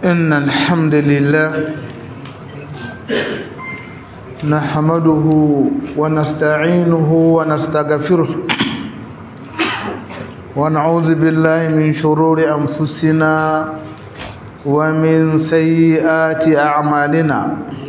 إن الحمد لله نحمده ونستعينه ونستغفره ونعوذ بالله من شرور أنفسنا ومن سيئات أعمالنا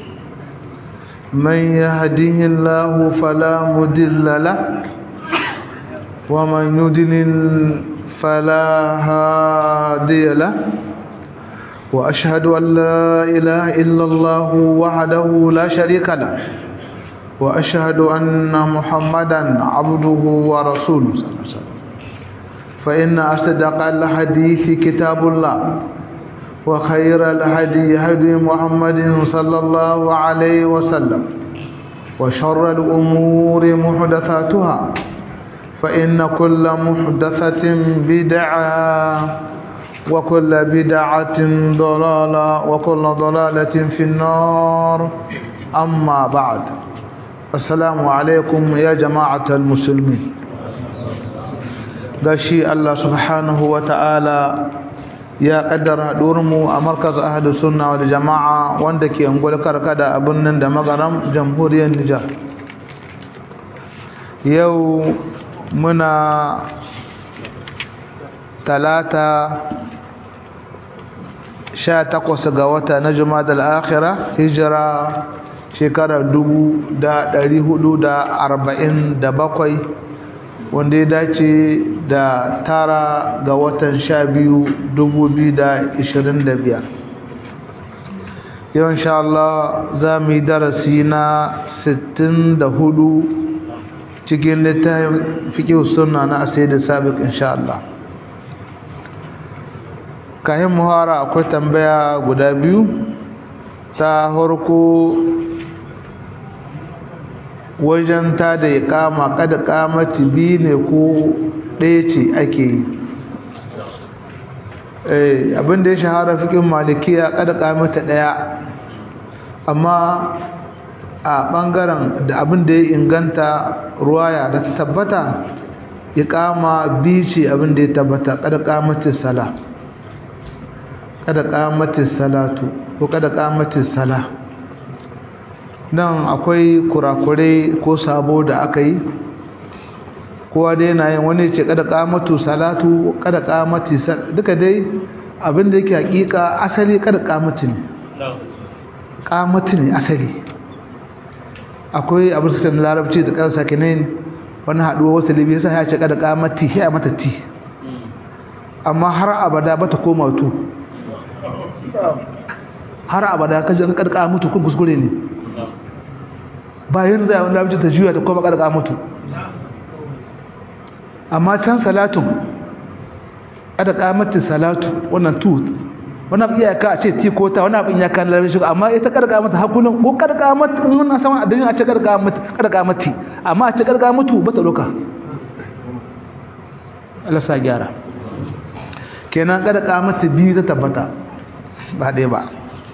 من يهده الله فلا مضل له ومن يضلل فلا هادي له وأشهد أن لا إله إلا الله وحده لا شريك له وأشهد أن محمدا عبده ورسوله صلى الله عليه وسلم فإن أصدق الحديث كتاب الله وخير الهدي هدي محمد صلى الله عليه وسلم وشر الأمور محدثاتها فإن كل محدثة بدعة وكل بدعة ضلالة وكل ضلالة في النار أما بعد السلام عليكم يا جماعة المسلمين gashi Allah subhanahu wa ta'ala ya kaddara mu a markaz ahadu sunna wal jama'a wanda ke ungul karkada a birnin da magaram jamhuriyar Nijar yau muna talata sha takwas ga wata na jumadal akhira hijira shekarar dubu da ɗari hudu da arba'in da bakwai wanda ya dace da tara ga watan sha biyu dubu biyu da ishirin da biyar yau insha Allah za mu yi darasi na sittin da hudu cikin littafin fiƙi suna na asai da sabiq insha Allah kayan muhara akwai tambaya guda biyu ta harko wajen ta da ya kama kada kamati biyu ne ko ɗaya ce ake yi abinda ya shahara fikin malikiya kada kamata ɗaya amma a ɓangaren da abinda ya inganta ruwaya da ta tabbata ya kama biyu ce abinda ya tabbata kada kamatin sala kada kamatin salatu ko kada kamatin sala nan akwai kurakurai ko sabo da aka yi kowa dai na yin wani ce kada kamatu salatu kada kamati duka dai abinda yake hakika asali kada kamati ne kamati ne asali akwai abin suka na larabci da karsa kinin wani haduwa wasu libi yasa ya ce kada kamati ya mata ti amma har abada bata koma tu har abada kaje kada kamatu kun kuskure ne bayan zai wani labci ta juya ta koma karka mutu amma can salatun ada kamatin salatu wannan tu wani abu iyaka a ce ti ko ta wani abu iyaka na labci amma ita karka mata hakunan ko karka mata in wannan sama adalin a ce karka mati amma a ce karka mutu ba ta doka Allah sa gyara kenan karka mata biyu ta tabbata ba ɗaya ba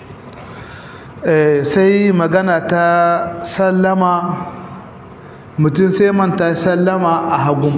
sai magana ta sallama mutum sai manta sallama a hagun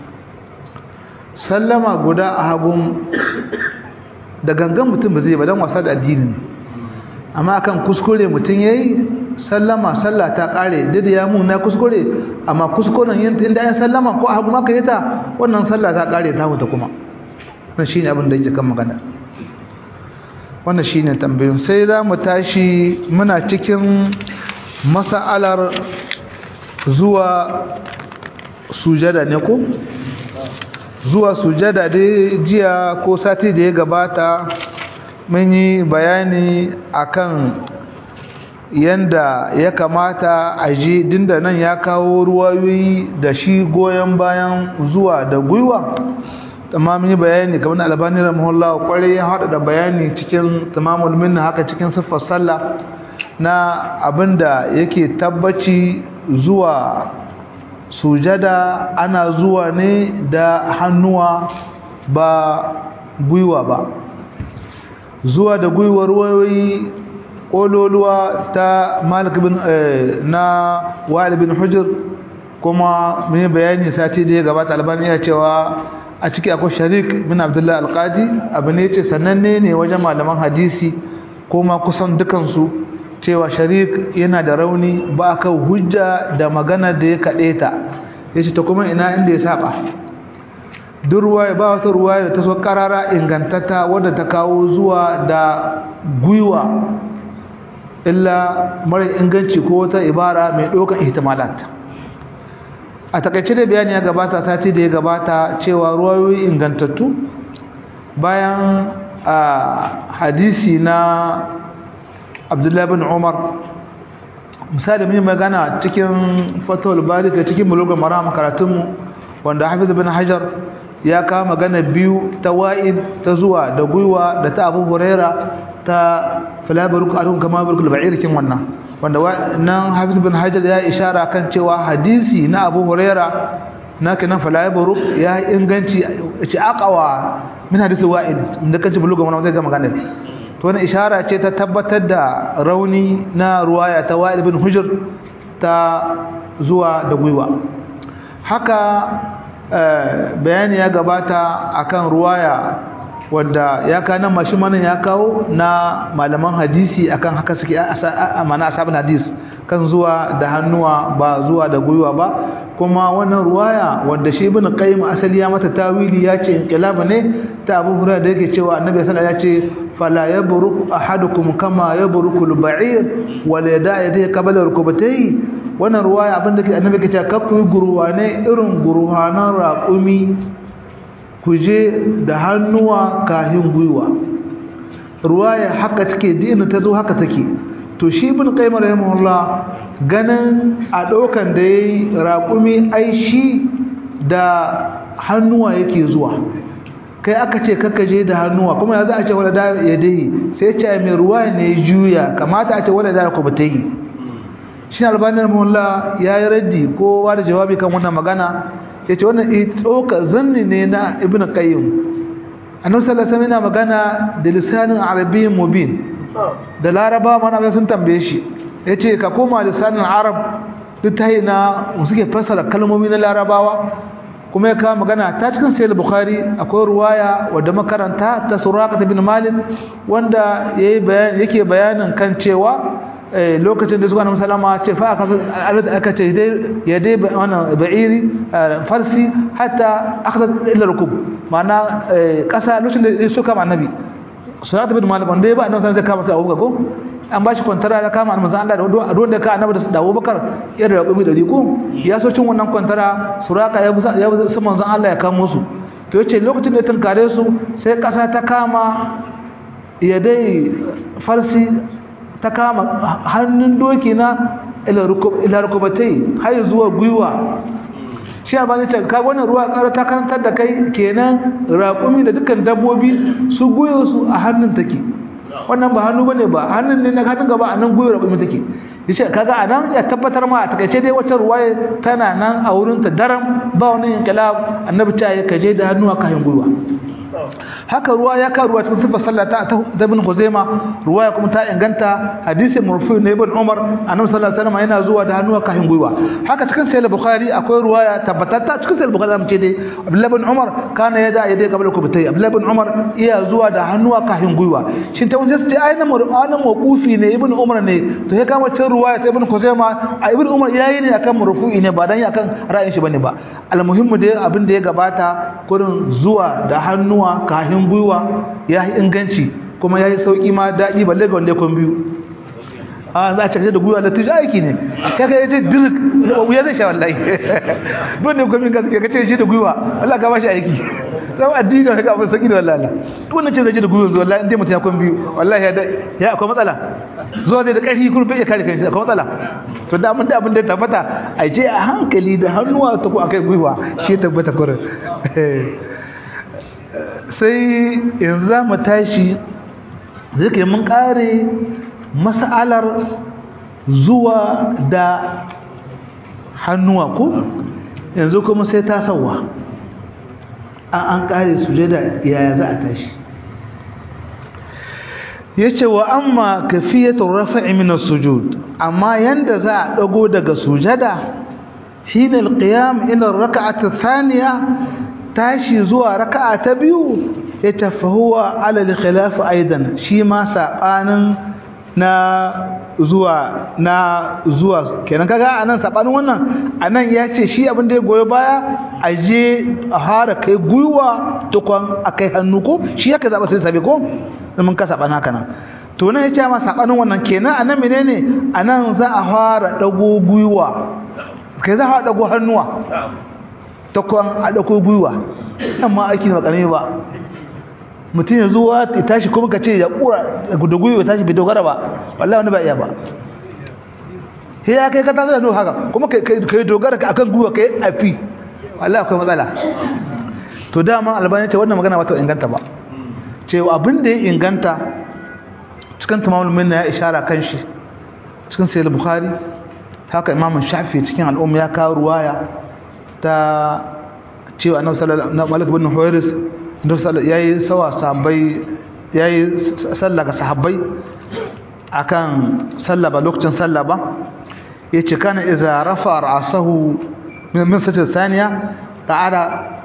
sallama guda a hagun da gangan mutum ba zai ba don wasa da addini amma akan kuskure mutum ya yi sallama sallah ta kare duk ya mu na kuskure amma kuskuren inda ya sallama ko a hagun aka yi ta wannan sallah ta kare ta mutu kuma wannan shi ne abin da yake kan magana wannan shine tambayin sai za mu tashi muna cikin mas'alar zuwa sujada ne ko zuwa sujada dai jiya ko sati da ya gabata mun yi bayani akan yanda ya kamata a ji dinda nan ya kawo ruwayoyi da shi goyon bayan zuwa da gwiwa amma mun yi bayani kamar albani rahimahullah kwarai ya hada da bayani cikin tamamul minna haka cikin siffar sallah na abinda yake tabbaci zuwa sujada ana zuwa ne da hannuwa ba gwiwa ba zuwa da gwiwar wayoyi kololuwa ta malik bin na wa'il bin hujr kuma mun yi bayani sati da ya gabata albani ya cewa a ciki akwai sharik bin abdullahi alqadi abu ne ce sananne ne wajen malaman hadisi ko ma kusan dukansu cewa sharik yana da rauni ba ka hujja da magana da ya kaɗe ta ya ce ta kuma ina inda ya saba duk ruwaya ba wata ruwaya da ta so karara ingantata wadda ta kawo zuwa da gwiwa illa mara inganci ko wata ibara mai ɗaukar ihtimalat a takaice da bayani ya gabata sati da ya gabata cewa ruwayoyi ingantattu bayan a hadisi na abdullahi bin umar misali mun magana cikin fatawul bari da cikin bulugun maram karatunmu wanda hafiz bin hajar ya kawo magana biyu ta wa'id ta zuwa da gwiwa da ta abu huraira ta filabaruk adun kama barkul ba'ir kin wannan wanda nan hafiz bin hajar ya ishara kan cewa hadisi na abu huraira na kenan filabaruk ya inganci ci aqawa min hadisi wa'id inda kace bulugun wannan zai ga magana to wannan ishara ce ta tabbatar da rauni na ruwaya ta wa'id bin hujr ta zuwa da gwiwa haka bayani ya gabata akan ruwaya wadda ya kana mashi manan ya kawo na malaman hadisi akan haka suke amana asabin hadis kan zuwa da hannuwa ba zuwa da gwiwa ba kuma wannan ruwaya wadda shi ibn qayyim asali ya mata tawili ya ce inqilab ne ta abu hurairah da yake cewa annabi sallallahu alaihi wasallam ya ce fala yabruk ahadukum kama yabruku al-ba'ir wal yada yadihi qabla rukbatayhi wannan ruwaya abin da annabi ke cewa kakku guruwa ne irin guruhanan raƙumi ku je da hannuwa kahin gwiwa ruwaya haka take dina ta zo haka take to shi ibn qayyim rahimahullah ganin a dokan da yayi raƙumi ai shi da hannuwa yake zuwa kai aka ce kakka je da hannuwa kuma ya za a ce wala da ya dai sai ce mai ruwaya ne juya kamata a ce wala da ku batayi shi albanin rahimahullah yayi raddi ko da jawabi kan wannan magana yace wannan tsoka zanni ne na ibn qayyim annabi sallallahu alaihi wasallam yana magana da lisanin arabiyyin mubin da laraba mana sun tambaye shi yace ka koma lisanin arab duk tayi na suke fassara kalmomi na larabawa kuma ya kawo magana ta cikin sahih bukhari akwai ruwaya wadda makaranta ta suraqah ibn malik wanda yayi bayani yake bayanin kan cewa lokacin da suka na musalama ce fa aka ce ya dai wannan ba'iri farsi hatta akhadha illa rukub ma'ana kasa lokacin da suka ma annabi surat bin malik wanda ya ba annabi sai kama sai Abubakar ko an bashi kwantara ya kama annabi Allah da wanda ka annabi da Abubakar ya da rakubi da riko ya so cin wannan kwantara suraka ya busa ya busa manzon Allah ya kamo su to yace lokacin da ya tunkare su sai kasa ta kama ya dai farsi ta kama hannun doki na ila rukubatai har zuwa gwiwa shi a bani ka wannan ruwa ƙara ta karantar da kai kenan raƙumi da dukkan dabbobi su goyo su a hannun take wannan ba hannu bane ba hannun ne na hannun gaba a nan goyo raƙumi take yace kaga a nan ya tabbatar ma a takaice dai wata ruwaya tana nan a wurin ta daram ba wani inqilab annabi ta ya kaje da hannu a kayan gwiwa haka ruwa ya ka ruwa cikin sifar sallah ta ta ibn Khuzaima ruwaya kuma ta inganta hadisin murfu ne ibn Umar annabi sallallahu alaihi wasallam yana zuwa da hannuwa kahin gwiwa haka cikin sahih Bukhari akwai ruwaya tabbatatta cikin sahih Bukhari zamu ce dai Abdullah ibn Umar kana yada yadai qabla kubatai Abdullah ibn Umar iya zuwa da hannuwa kahin gwiwa shin ta wanda sai aina mur'ana mawqufi ne ibn Umar ne to ya kama cin ruwaya ta ibn Khuzaima a ibn Umar yayi ne akan marfu'i ne ba dan akan ra'ayin shi bane ba almuhimmu dai abin da ya gabata kurin zuwa da hannuwa kahin gwiwa ya yi inganci kuma ya yi sauƙi ma daɗi balle ga wanda kwan biyu a za a cakace da gwiwa da tuji aiki ne kaka ya ce dirk wuya zai sha wallahi don ne kwamin gaske ka ce shi da gwiwa wallah ka ba shi aiki zama addini ka abin sauƙi da wallahi wannan ce zai ji da gwiwa zuwa wallahi inda mutum ya kwan biyu wallahi ya akwai matsala zuwa zai da ƙarfi kuma bai kare kanshi akwai matsala to da mun da abin da tabbata a je a hankali da hannuwa ta ko akai gwiwa shi tabbata kurin sai yanzu za mu tashi zai mun kare mas'alar zuwa da hannuwa ko yanzu kuma sai ta sauwa an an kare sujada yaya za a tashi yace wa amma kafiyatu rafa'i min as-sujud amma yanda za a dago daga sujada hina al-qiyam ila ar-rak'ati ath-thaniya tashi zuwa raka'a ta biyu ya tafahuwa ala khilaf aidan shi ma sabanin na zuwa na zuwa kenan kaga anan sabanin wannan anan ya ce shi abin da ya goyi baya a je a hara kai gwiwa tukwan a kai hannu ko shi yaka zaba sai sabe ko mun ka saban haka nan to nan ya ce ma sabanin wannan kenan anan menene anan za a fara dago gwiwa kai za a fara dago hannuwa tukwan a dago gwiwa amma aiki ne ba karami ba mutum ya zuwa ya tashi kuma ka ce ya kura da gwiwa ya tashi bai dogara ba wallahi wani ba iya ba sai ya kai ka tashi da nuna haka kuma ka yi dogara akan gwiwa ka yi afi wallahi akwai matsala to dama albani ce wannan magana wata inganta ba cewa abin da ya inganta cikin tamamul minna ya ishara kan shi cikin sayyid bukhari haka imam shafi cikin al'umma ya kawo ruwaya ta cewa annabi sallallahu alaihi wasallam bin huwairis ya yi sawa sahabbai ya yi sallah ga sahabbai akan sallah ba lokacin sallah ba ya ce kana iza rafa ra'asahu min sajda saniya ta'ala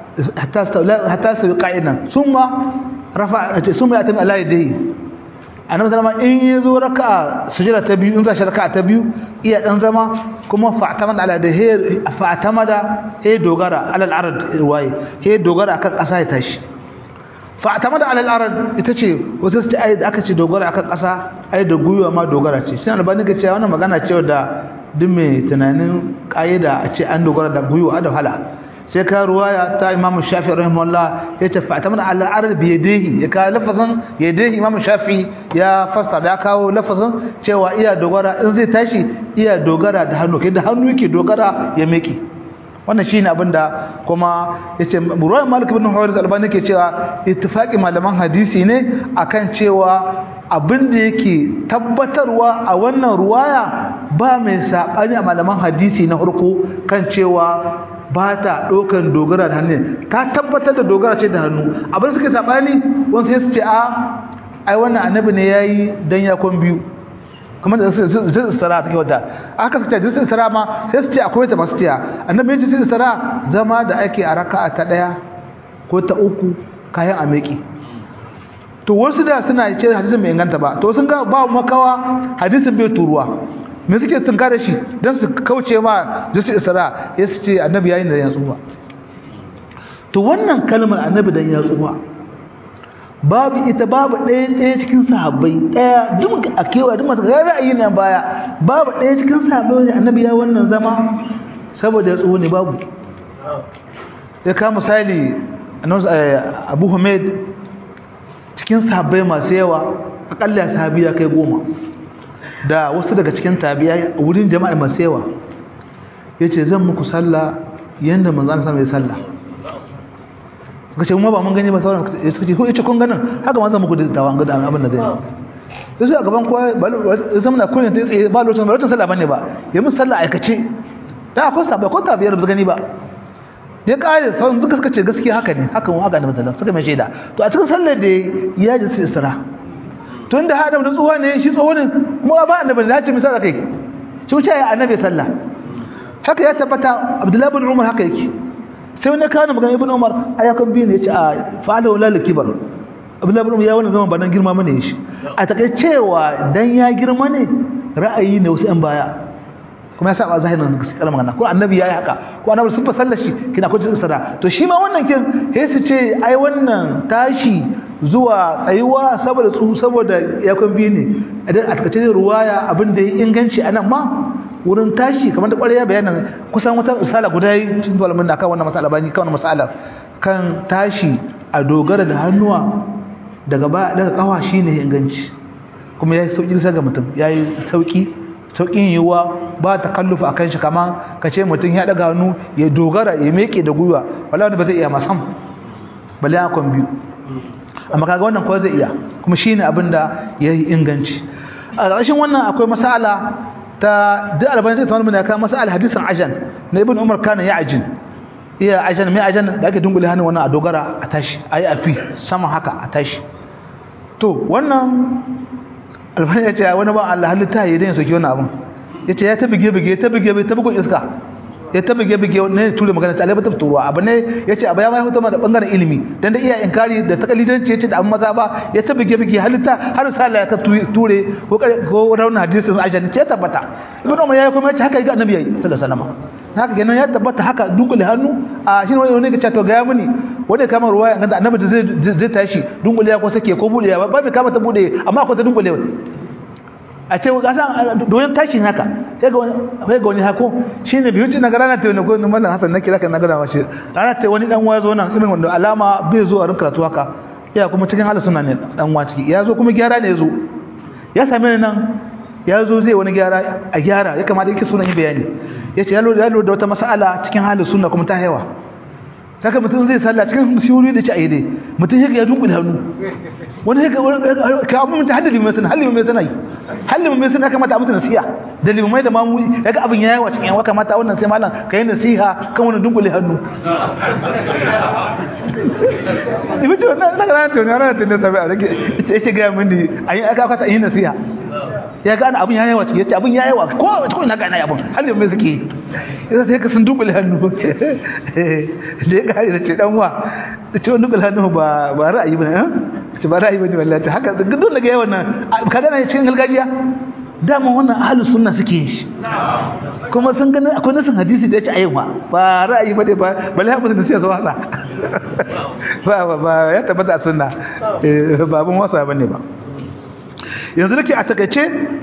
hatta su qa'idan summa rafa summa yatim ala yadihi annabi sallama in yazo raka'a sujada ta biyu in za shi raka'a ta biyu iya dan zama kuma fa'tamada ala dahi fa'tamada he dogara ala al-ard waye he dogara akan kasa ya tashi fa'tamada ala al-ard ita ce wata ce ai aka ce dogara akan kasa ai da guyuwa ma dogara ce shi albani ga cewa wannan magana ce da duk mai tunanin kaida a ce an dogara da guyuwa da hala sai ka ruwaya ta imamu shafi rahimahullah ya ce fa'tamada ala al-ard bi yadihi ya ka lafazin yadihi imamu shafi ya fassa da kawo lafazin cewa iya dogara in zai tashi iya dogara da hannu kai da hannu yake dogara ya meke wannan shine abinda kuma yace Ruwan Malik ibn Huwairis Albani ke cewa ittifaqi malaman hadisi ne akan cewa abinda yake tabbatarwa a wannan ruwaya ba mai sabani a malaman hadisi na farko kan cewa ba ta ɗaukan dogara da hannu ta tabbatar da dogara ce da hannu abin suke sabani wani sai su ce a ai wannan annabi ne yayi dan yakon biyu kamar da zai istira take wata aka suka zai istira ma sai su ce akwai ta masu tiya annabi ya ce zai istira zama da ake a raka'a ta daya ko ta uku kayan ameki to wasu da suna ce hadisin bai inganta ba to sun ga ba makawa hadisin bai turuwa me suke tunka da shi dan su kauce ma zai istira ya su ce annabi yayin da ya tsuwa to wannan kalmar annabi dan ya tsuwa babu ita babu ɗaya ɗaya cikin sahabbai ɗaya duk a kewa duk masu ga ra'ayi nan baya babu ɗaya cikin sahabbai wanda annabi ya wannan zama saboda ya tsoho ne babu ya ka misali abu hamid cikin sahabbai masu yawa akalla sahabi ya kai goma da wasu daga cikin tabiya wurin jama'a masu yawa ya ce zan muku sallah yadda manzan sama ya sallah suka ce mu ba mun gani ba sauran suka ce ko ita kun ganin haka ma zan muku da tawan ga abin da zai yi sai a gaban kowa ya zama na kullun tsaye ba lokacin ba lokacin sallah bane ba ya mun sallah aikace da akwai sabbai ko tabiyar ba gani ba ya kare sauran duka suka ce gaskiya haka ne haka mu haka da mutanen suka mai shaida to a cikin sallar da ya ji su isra tun da adam da tsoho ne shi tsoho ne kuma ba annabi ya ce misali kai shi wuce ya annabi sallah haka ya tabbata abdullahi bin umar haka yake sai wani kana magana ibn umar ayakan biyu ne ya ce a fa'ala wala likibar abdullahi ibn umar ya wannan zaman ba nan girma mana shi a takai cewa dan ya girma ne ra'ayi ne wasu yan baya kuma ya saba zahirin gaskiyar magana ko annabi yayi haka ko annabi sun fa sallar shi kina ko cikin sada to shi ma wannan kin sai su ce ai wannan tashi zuwa tsayuwa saboda tsu saboda yakon biyu ne a takaice ruwaya abin da ya inganci anan ma wurin tashi kamar da ƙwarya bayanin kusan wata misala guda yi cikin malamin da kan wannan masala bani kan wannan masalar kan tashi a dogara da hannuwa daga ba daga kawa shine inganci kuma yayi sauki sai ga mutum yayi sauki saukin yiwuwa ba ta kallufa akan shi kaman kace mutum ya daga hannu ya dogara ya meke da gwiwa wallahi ba zai iya masam balle akon biyu amma kaga wannan ko zai iya kuma shine abin da yayi inganci a ƙarshen wannan akwai masala ta duk albani zai tsawo mana kan masala hadisin ajan na ibn umar kana ya ajin iya ajan mai ajan da ake dungule hannun wannan a dogara a tashi ayi afi sama haka a tashi to wannan albani ya ce wani ba Allah halitta ya dai soki wannan abin ya ce ya ta bige bige ta bige ta bugun iska ya ta bige bige ne ture magana ta alai bata turuwa abu ne yace abu ya mai fito da bangaren ilimi dan da iya inkari da takalidanci yace da amma maza ba ya ta bige bige halitta har sa Allah ya ka ture ko ko rauna hadisin Aisha ce tabbata ibnu umar yayi kuma yace haka ga annabi yayi sallallahu alaihi wasallam haka kenan ya tabbata haka dunkule hannu a shi wani ne ka to ga mini wanda kama ruwaya ga annabi zai zai tashi dunkule ya ko sake ko bude ya ba bai kama ta bude amma ko ta dunkule a ce ga san doyen tashin haka sai ga sai ga wani hako shine biyu ci na ga ranar ta wani ko mallan Hassan nake zaka na gada mashi ranar ta wani dan waya zo nan irin wanda alama bai zo a rin karatu haka ya kuma cikin halin suna ne dan wa ciki ya zo kuma gyara ne ya zo ya same ni nan ya zo zai wani gyara a gyara ya kamata yake sunan yi bayani ya ce ya lura da wata mas'ala cikin halin sunna kuma ta haiwa saka mutum zai salla cikin shiwuri da ci a yi mutum ya dunkule hannu wani ya ka abu mutum hadda limai sana halin mai sana yi halin mai sana kamata a musu nasiha da limai da mamu ya ga abin ya yawa cikin yawa kamata wannan sai malam ka yi nasiha kan wani dunkule hannu ibi ce wannan na ranar tuni ranar tuni sabi a rage ya ce gaya mini a yi aka kwata yi nasiha ya gane abin ya yawa cikin ya ce abin ya yawa ko a cikin na gane abin halin mai suke yi ya sai ka sun dunkule hannu da ya kare da ce dan wa da ce wani dunkule hannu ba ba ra'ayi ba ne ce ba ra'ayi ba ne wallahi haka duk da ga yawan nan ka gane cikin gargajiya dama wannan ahlus sunna suke yin shi kuma sun gani akwai nasin hadisi da ya ce ayyuka ba ra'ayi ba ne ba balle ha mutum sai wasa ba ba ba ya tabbata a sunna ba abun wasa bane ba yanzu nake a takaice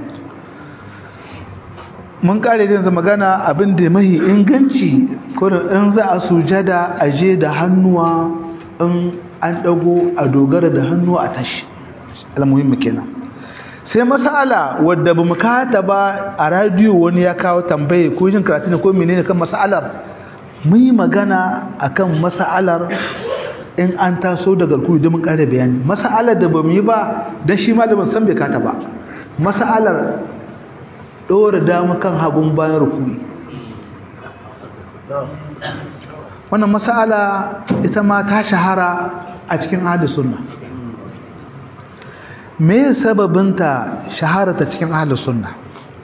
mun kare yanzu magana abin da mahi inganci kurin in za a sujada a je da hannuwa in an dago a dogara da hannuwa a tashi almuhimmi kenan sai masala wadda bamu kata ba a radio wani ya kawo tambaye ko jin karatu ne ko menene kan masalar mun yi magana akan masalar in an taso daga rukuyi don mun kare bayani masalar da bamu yi ba dan shi malamin san bai kata ba masalar ɗora dama kan hagun bayan rukuni wannan masala ita ma ta shahara a cikin ahli sunna me sababinta shahara ta cikin ahli sunna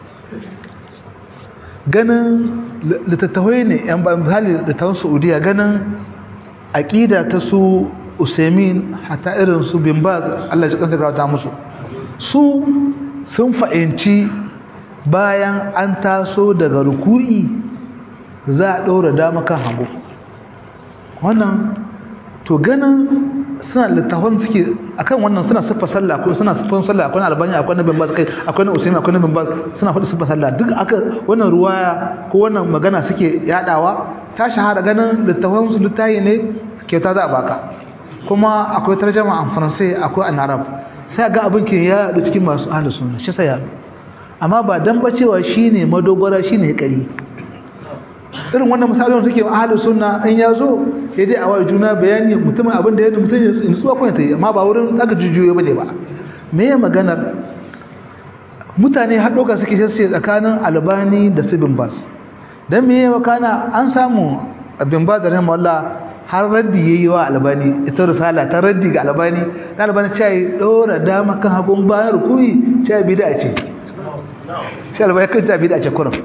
ganin littattafai ne yan misali littattafan saudiya ganin aƙida ta su usaimin hata irin su bin ba Allah ya kansa ta musu su sun fahimci bayan an taso daga ruku'i za a ɗora dama kan hagu wannan to ganin suna littafan suke akan wannan suna siffa sallah ko suna siffan sallah akwai albani akwai na bimbaz kai akwai na usaimi akwai na bimbaz suna faɗi siffa sallah duk aka wannan ruwaya ko wannan magana suke yadawa ta shahara ganin littafan su littayi ne kyauta za a baka kuma akwai tarjama a faransai akwai a arab sai ga abin ke ya da cikin masu ahlus sunna shi sai ya amma ba dan ba cewa shine madogara shine kari irin wannan misalin take ahli sunna in ya zo sai dai a wa juna bayani mutumin abin da ya mutum ya nutsuwa ko ta yi amma ba wurin daga jujjuyo bane ba me ya maganar mutane har doka suke sai tsakanin albani da sibin bas dan me ya makana an samu abin ba da rahimahullah har raddi yayi wa albani ita risala ta raddi ga albani dan albani ce dora dama kan hagun bayan rukuyi ce bid'a ce sai albani kan ce bid'a ce kurum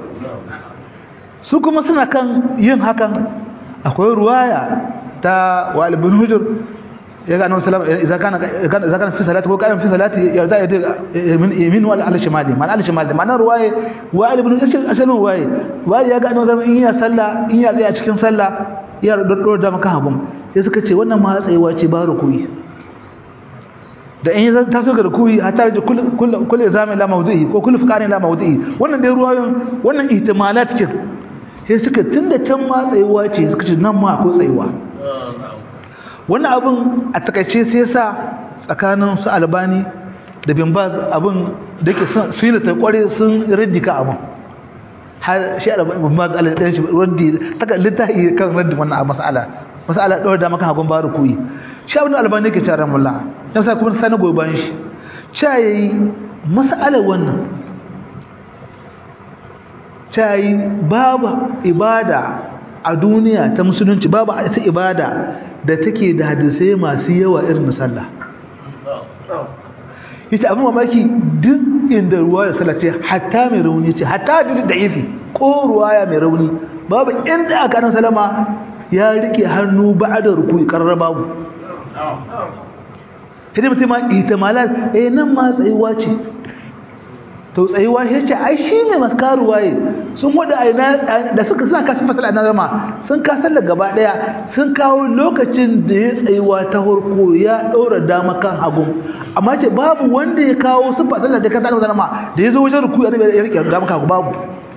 su kuma suna kan yin hakan akwai ruwaya ta walid bin hujur ya ga annabi sallallahu alaihi wasallam idan kana fi salati ko kana fi salati yarda ya min yamin wal al shimali man al shimali man ruwaya walid bin hujur asalin ruwaya wai ya ga annabi sallallahu in ya sallah in ya tsaya cikin sallah ya doddo da maka habun sai suka ce wannan ma tsayewa ce ba rukuyi da in ya taso ga rukuyi hatta da kullu kullu zamin la mawdu'i ko kullu fuqarin la mawdu'i wannan dai ruwayoyin wannan ihtimalat ce sai suka tunda can ma tsayuwa ce suka ce nan ma akwai tsayuwa wannan abin a takaice sai sa tsakanin su albani da bin baz abin da ke su yi ta kware sun raddika abin har shi albani bin baz Allah ya shi raddi taka littafi kan raddi wannan mas'ala mas'ala dole da maka hagun baro kuyi shi abin albani ke cewa ramulla dan sai kuma sai na goyi bayan shi cha yayi mas'alar wannan cayi babu ibada a duniya ta musulunci babu ita ibada da take da hadisai masu yawa irin sallah ita abin mamaki duk inda ruwaya sallah ce hatta mai rauni ce hatta hadisi da ifi ko ruwaya mai rauni babu inda aka nan salama ya rike hannu ba'da ruku'i karra babu sai mutum ma ihtimalat eh nan ma tsayuwa ce to tsayuwa shi ce ai shi ne maskaru waye sun wada aina da suka suna kasin fasala na rama sun kasar da gaba daya sun kawo lokacin da ya tsayuwa ta horko ya daura dama kan hagu amma ce babu wanda ya kawo sun fasala da kasar da rama da ya zo wajen ruku ya rike dama kan hagu babu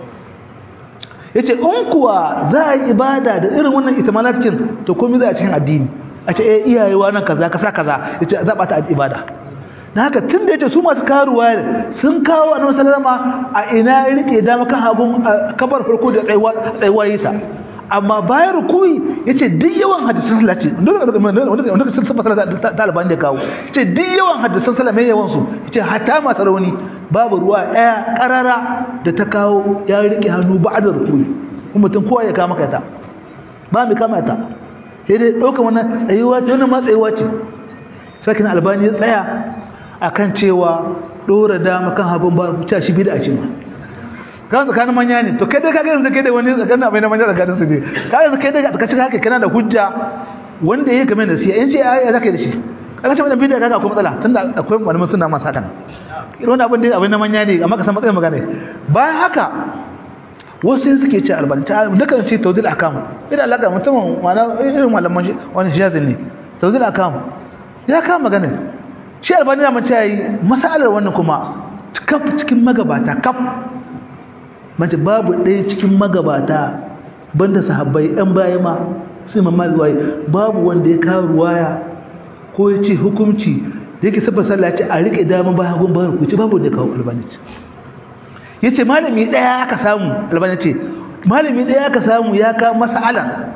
yace in kuwa za a yi ibada da irin wannan itimalacin to komai za a cikin addini a ce eh iyayewa nan kaza kasa kaza yace za ba ta ibada da haka tun da yace su masu karuwa sun kawo annabi sallama a ina ya rike dama kan hagun kabar farko da tsayuwa tsayuwa yita amma bayan rukuyi yace duk yawan hadisan salati wanda wanda sun saba salati taliban da kawo yace duk yawan hadisan salati mai yawan su yace hatta masu rauni babu ruwa daya karara da ta kawo ya rike hannu ba'da rukuyi kuma mutum kowa ya kama kaita ba mu kama ta sai dai ɗaukar wannan tsayuwa ce wannan ma tsayuwa ce sakin albani ya tsaya akan cewa dora dama kan hagun ba ta shi bid'a ce ma kan tsakanin manya ne to kai dai kaga yanzu kai da wani tsakanin abin da manya tsakanin su ne ka yanzu kai dai ka cika haka kana da hujja wanda yake game da siya in ce ai zaka da shi kana ce wannan bid'a kaga akwai matsala tunda akwai malaman sunna masu hakan irin wannan abin da abin da manya ne amma ka san matsayin magana bayan haka wasu suke ce albani ta dukan ce tawdil akam idan alaka musamman wani irin malaman wani shiyazin ne tawdil akam ya kama magana shi albani na mace yayi masalar wannan kuma kaf cikin magabata kaf mace babu ɗaya cikin magabata banda sahabbai ɗan baya ma sai mamma zuwa babu wanda ya kawo ruwaya ko ya ce hukunci da yake sabba sallah ce a riƙe dama ba hagun ba ku ce babu wanda ya kawo albani ce ya ce malami ɗaya aka samu albani ce malami ɗaya aka samu ya kawo masala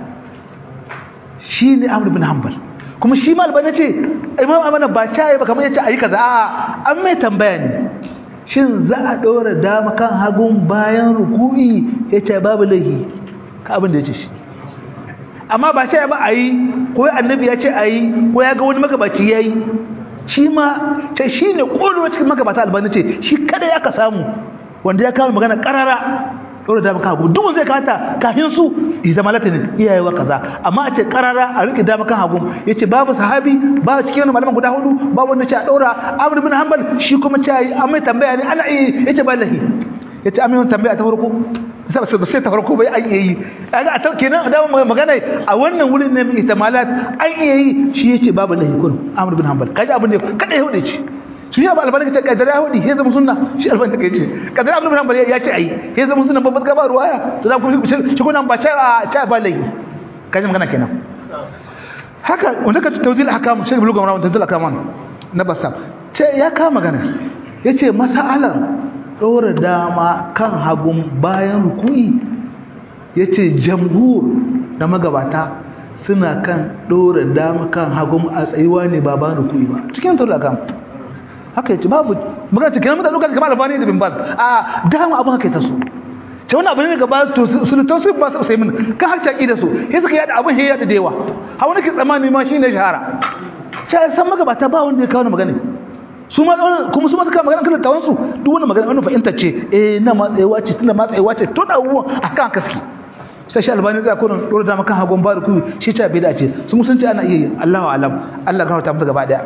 shi ne amur bin hanbal kuma shi ma albani ce imam amana ba caye ba kamar yace ayi kaza a'a an mai tambaya ne shin za a dora dama kan hagun bayan ruku'i yace babu lahi ka abin da yace shi amma ba caye ba ayi ko annabi ya ce ayi ko ya ga wani magabaci yayi shi ma ce shine kodo cikin magabata albani ce shi kada ya ka samu wanda ya kawo magana karara dole da maka duk zai kata kafin su zama latin iyayewa kaza amma a ce karara a rike da maka hagu yace babu sahabi ba cikin wannan malaman guda hudu ba wanda ce a daura Amr ibn Hanbal shi kuma ce ai amma tambaya ne ana iya yace ballahi yace amma tambaya ta farko sai ba sai ta farko bai ai yi kaga a kenan da magana a wannan wurin ne ihtimalat an iya yi shi yace babu lahi kun Amr ibn Hanbal kaji abin da kada ya hude shi shi ya ba albarka ta kadara yahudi ya zama sunna shi albarka kai ce kadara abdul rahman ya ce ai ya zama sunna babbar gaba ruwaya to da kuma shi kuma ba cha cha ba lai kaje magana kenan haka wanda ka tawdil ahkam shi buluga wannan tawdil ahkam na basa ce ya ka magana yace mas'alar dora dama kan hagun bayan ruku'i yace jamhur da magabata suna kan dora dama kan hagun a tsayuwa ne ba bayan ruku'i ba cikin tawdil ahkam haka yace babu magana cikin mutane lokacin kamar albani da bin bas a dama abin haka ta so ce wannan abin ne gaba to su to su ba su sai min ka har taki da su sai suka yada abin sai yada da yawa ha wani ke tsamani ma shine shahara ce san magabata ba wanda ya kawo magana su ma kuma su ma suka magana kan tawon su duk wannan magana wannan fahimta ce eh na matsayewa ce tunda matsayewa ce to da abubuwan akan kaski sai shi albani zai kurin dora da maka hagon ba da ku shi ta bida ce su musunci ana iya yi Allahu alam Allah ya ta musu gaba daya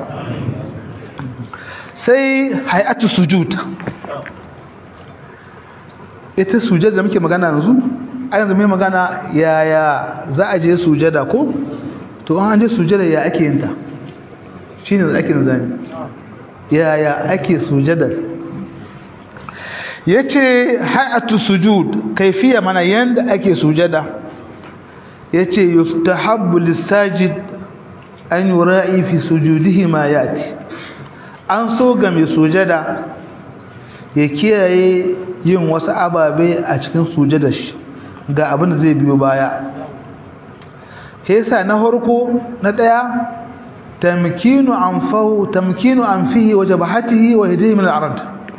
sai hay'atu sujud ita sujada da muke magana yanzu a yanzu mai magana yaya za a je sujada ko to an je sujada ya ake yin ta shine da ake nazami yaya ake sujada yace hay'atu sujud kaifiya mana yanda ake sujada yace yustahabbu lis-sajid an yura'i fi sujudihi ma yati an so ga mai sujada ya kiyaye yin wasu ababe a cikin sujada shi ga abin da zai biyo baya hesa na harko na daya tamkinu anfahu tamkinu anfihi wa jabhatihi wa yadihi min al-ard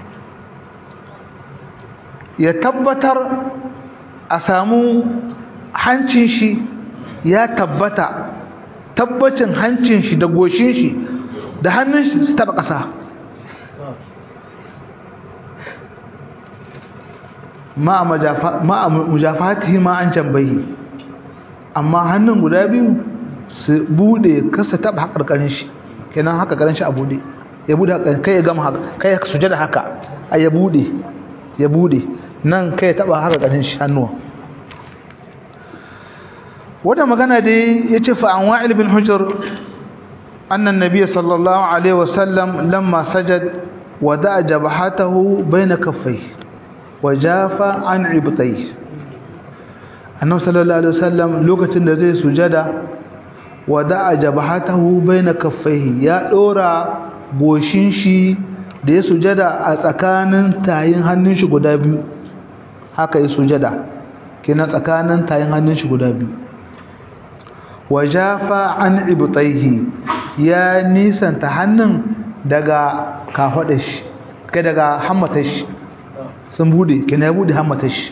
ya tabbatar a samu hancin shi ya tabbata tabbacin hancin shi da goshin shi da hannun shi su taba ƙasa ma mujafatihi ma an jambayi amma hannun guda biyu su bude kasa taba hakarkarin shi kenan hakarkarin shi a bude ya bude kai ya gama haka kai ya sujada haka ai ya bude ya bude nan kai ya taba hakarkarin shi hannuwa wanda magana dai yace fa an wa'il bin hujr anna an-nabiy sallallahu alaihi wasallam lamma sajad wada'a jabhatahu bayna kaffayhi wajafa an ibtai annabi sallallahu alaihi wasallam lokacin da zai sujada wada'a jabhatahu baina kaffaihi ya dora goshin shi da ya sujada a tsakanin tayin hannun shi guda biyu haka ya sujada kenan tsakanin tayin hannun shi guda biyu wajafa an ibtaihi ya nisanta hannun daga kafadar shi kai daga hammatar shi sun bude kina bude hammata shi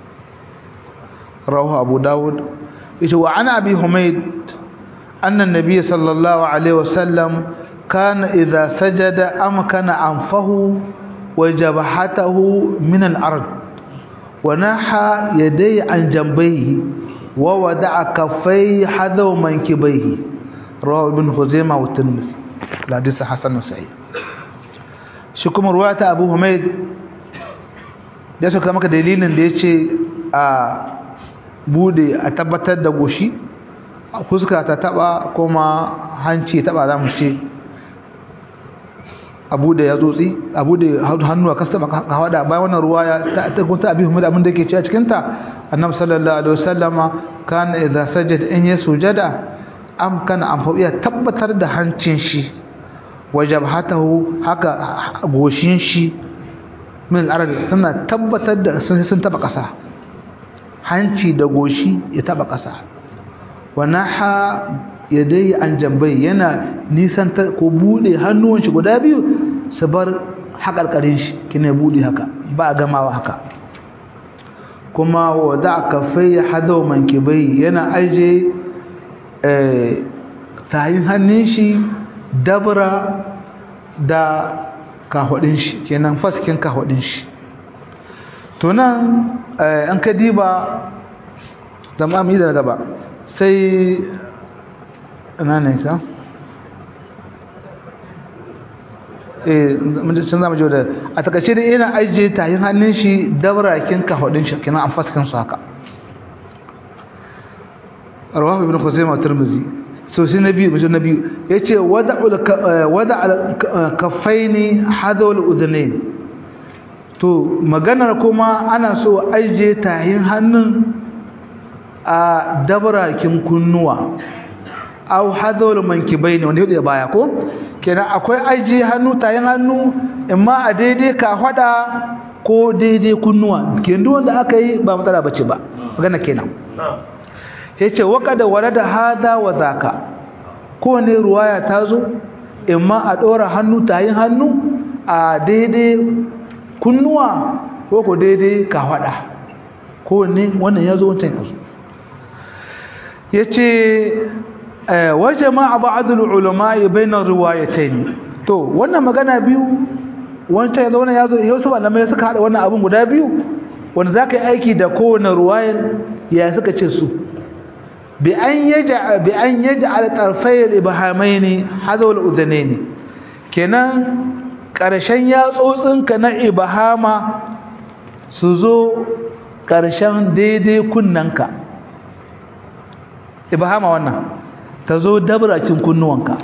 rawahu abu dawud ita wa ana abi humayd anna an-nabiy sallallahu alaihi wasallam kana idha sajada amkana anfahu wa jabhatahu min al-ard wa naha yadayhi an jambayhi wa wada'a kaffayhi hadaw mankibayhi rawahu ibn khuzaimah wa tirmidhi hadith hasan sahih shi kuma ruwata abu humayd da suka maka dalilin da ya ce a bude a tabbatar da goshi fuska ta taba kuma hanci taba za mu ce abu da ya tsotsi abu da hannu a kasa taba hawada bayan wannan ruwa ya ta kunta abin humud abin da ke ci a cikinta annabi sallallahu alaihi wasallama kana idza sajada in ya sujada am kana an fa iya tabbatar da hancin shi wajabhatahu haka goshin shi min al'arad suna tabbatar da sun sun taba ƙasa hanci da goshi ya taba ƙasa wa naha yadai an jambai yana nisan ta ko bude hannuwan shi guda biyu su bar haƙarƙarin shi kina bude haka ba a gamawa haka kuma wa da kafai hadaw mankibai yana aje eh tayin hannun shi dabra da kahwadin shi kenan faskin kahwadin shi to nan an ka diba da ma'amyi da gaba sai ina ne ka eh sun zama jiwa da a takaice da yana ajiye tayin hannun shi dabrakin kahwadin shi kenan an faskin su haka rawahu ibn khuzaimah tirmidhi so sai na biyu mutum na biyu ya ce wada kafaini hadawar udunai to maganar kuma ana so aije tahin hannun a dabarakin kunnuwa au hadawar mankibai ne wanda ya baya ko kenan akwai aije hannu tahin hannu imma a daidai ka hada ko daidai kunnuwa kenan wanda aka yi ba matsala bace ba magana kenan yace waqada walada hada wa zaka kowane ruwaya ta zo imma a dora hannu tayin hannu a daidai kunnuwa ko ko daidai kafada kowanne wannan yazo wancan yazo yace wa jama'a ba'd al-ulama bayna riwayatayn to wannan magana biyu wancan yazo wannan yazo yaso malamai suka hada wannan abun guda biyu wanda zaka yi aiki da kowane ruwayar ya suka ce su بأن يجعل بأن يجعل طرفي الإبهامين حذو الأذنين كنا ƙarshen yatsotsinka na ibahama su zo ƙarshen daidai kunnanka ibahama wannan ta zo dabrakin kunnuwanka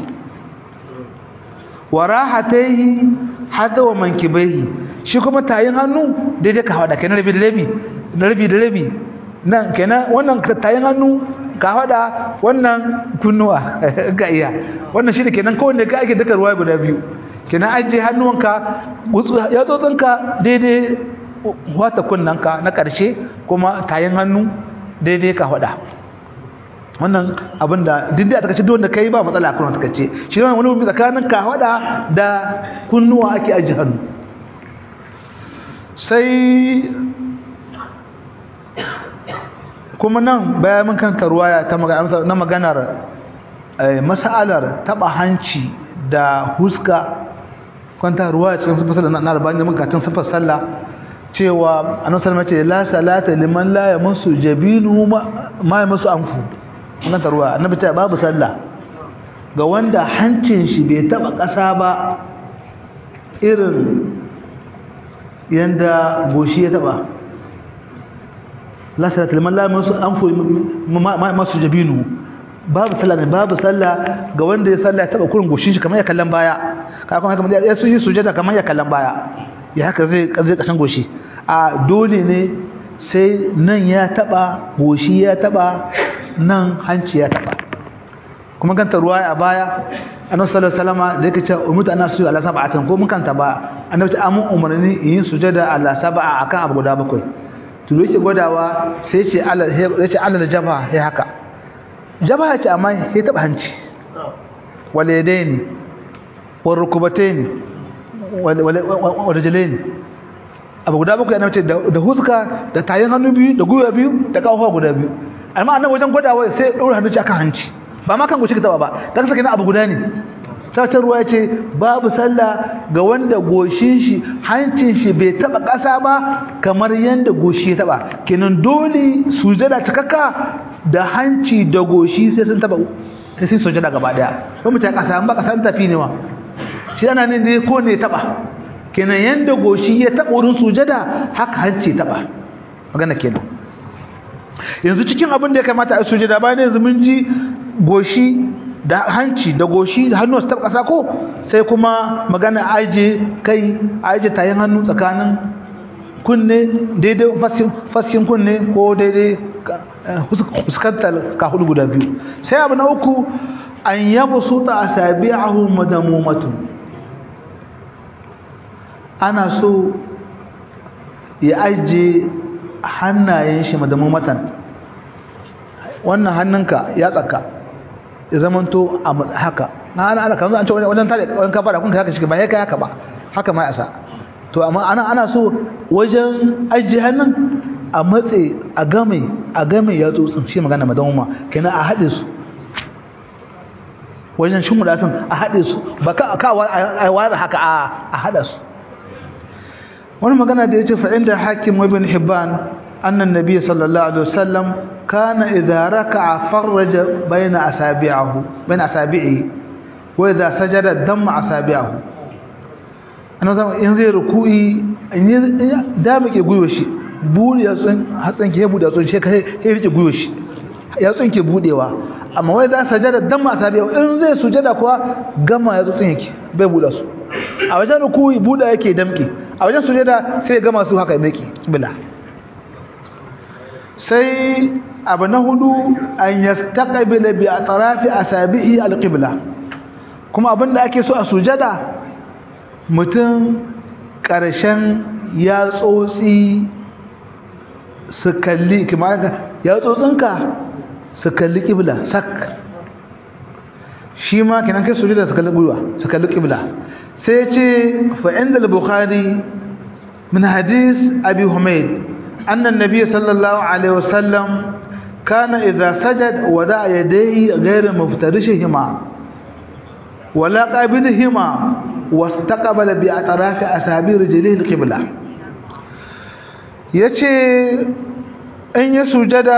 wa rahataihi hada wa mankibaihi shi kuma tayin hannu daidai ka hada kenan rabi da rabi da rabi da rabi nan kenan wannan tayin hannu ka hada wannan kunnuwa ga iya wannan shi ne kenan kowanne ka ake duka ruwa guda biyu kenan ajiye hannuwanka ya tsotsinka daidai wata kunnanka na ƙarshe kuma tayin hannu daidai ka hada wannan abin da dindin a takaice wanda kai ba matsala a kuma takaice shi ne wani wani tsakanin ka hada da kunnuwa ake ajiye hannu sai kuma nan bayan mun kanta ruwaya ta na maganar mas'alar taba hanci da huska kwanta ruwaya cikin sifar sallah na albani da muka tun sifar sallah cewa annabi sallallahu alaihi la salata liman la yamassu jabinu ma yamassu anfu wannan tarwa annabi ta babu sallah ga wanda hancin shi bai taba kasa ba irin yanda goshi ya taba la salata liman la yamassu anfu ma yamassu jabinu babu sallah ne babu sallah ga wanda ya sallah ya taba kurin goshin shi kamar ya kallon baya kakan haka ya su yi sujada kamar ya kallon baya ya haka zai zai kasan goshi a dole ne sai nan ya taba goshi ya taba nan hanci ya taba kuma kanta ruwa a baya annabi sallallahu alaihi wasallam da yake cewa umutu ana su ala sab'atin ko mun kanta ba annabi ta amun umarni yin sujada ala sab'a akan abu guda bakwai to yake gwadawa sai ce ala sai ce ala jaba ya haka jaba ya ce amma ya taba hanci wal yadaini wal rukubataini wal rijlaini abu guda bakwai annabi ce da huska da tayin hannu biyu da gwiwa biyu da kafa guda biyu amma annabi wajen gwadawa sai ya daura hannu akan hanci ba ma kan goshi ka taba ba dan saka abu guda ne sai ruwa ya ce babu sallah ga wanda goshin shi hancin shi bai taba kasa ba kamar yanda goshi ya taba kenan dole sujada cikakka da hanci da goshi sai sun taba sai sun sujada gaba daya ba mu ta kasa ba kasa tafi ne wa shi ana ne dai ko ne taba kenan yanda goshi ya taba wurin sujada haka hanci taba magana kenan yanzu cikin abin da ya kamata a sujada bayan yanzu mun ji goshi da hanci da goshi hannu su taɓa ƙasa ko sai kuma magana aje kai aje tayin hannu tsakanin kunne daidai faskin kunne ko daidai fuskantar ka hudu guda biyu sai abu na uku an yabu su ta asabi ahu madamumatu ana so ya aje hannayen shi madamumatan wannan hannunka ya tsaka ya zamanto a haka na ana ana kamar an ce wajen tare wajen kafara kun haka shi ba ya kai haka ba haka ma yasa to amma ana ana so wajen ajiye hannun a matse a game a game ya tsotsin shi magana madamuma kenan a haɗe su wajen shin mu sun a haɗe su ba ka ka a ware haka a haɗa su wani magana da yace fa inda hakim ibn hibban anna nabiy sallallahu alaihi wasallam kana idza raka'a farraja baina asabi'ahu baina asabi'i wa idza sajada damma asabi'ahu annabi zama in zai ruku'i in da muke guyo shi buri yatsun hatsan ke bude yatsun shi kai ya rike guyo shi yatsun ke budewa amma wai za sajada damma asabi'ahu in zai sujada kuwa gama yatsun yake bai buda su a wajen ruku'i buda yake damke a wajen sujada sai gama su haka yake bila sai abu na hudu an yastaqbila bi atrafi asabihi alqibla kuma abinda ake so a sujada mutum karshen ya tsotsi su kalli kuma ya tsotsinka su kalli qibla sak shi ma kenan kai sujada su kalli gwiwa su kalli qibla sai ce fa inda al-bukhari min hadith abi humayd anna an-nabiy sallallahu alaihi wasallam كان إذا سجد ودع يديه غير مفترشهما ولا قابلهما واستقبل بأطراف أسابيع رجليه القبلة yace in ya sujada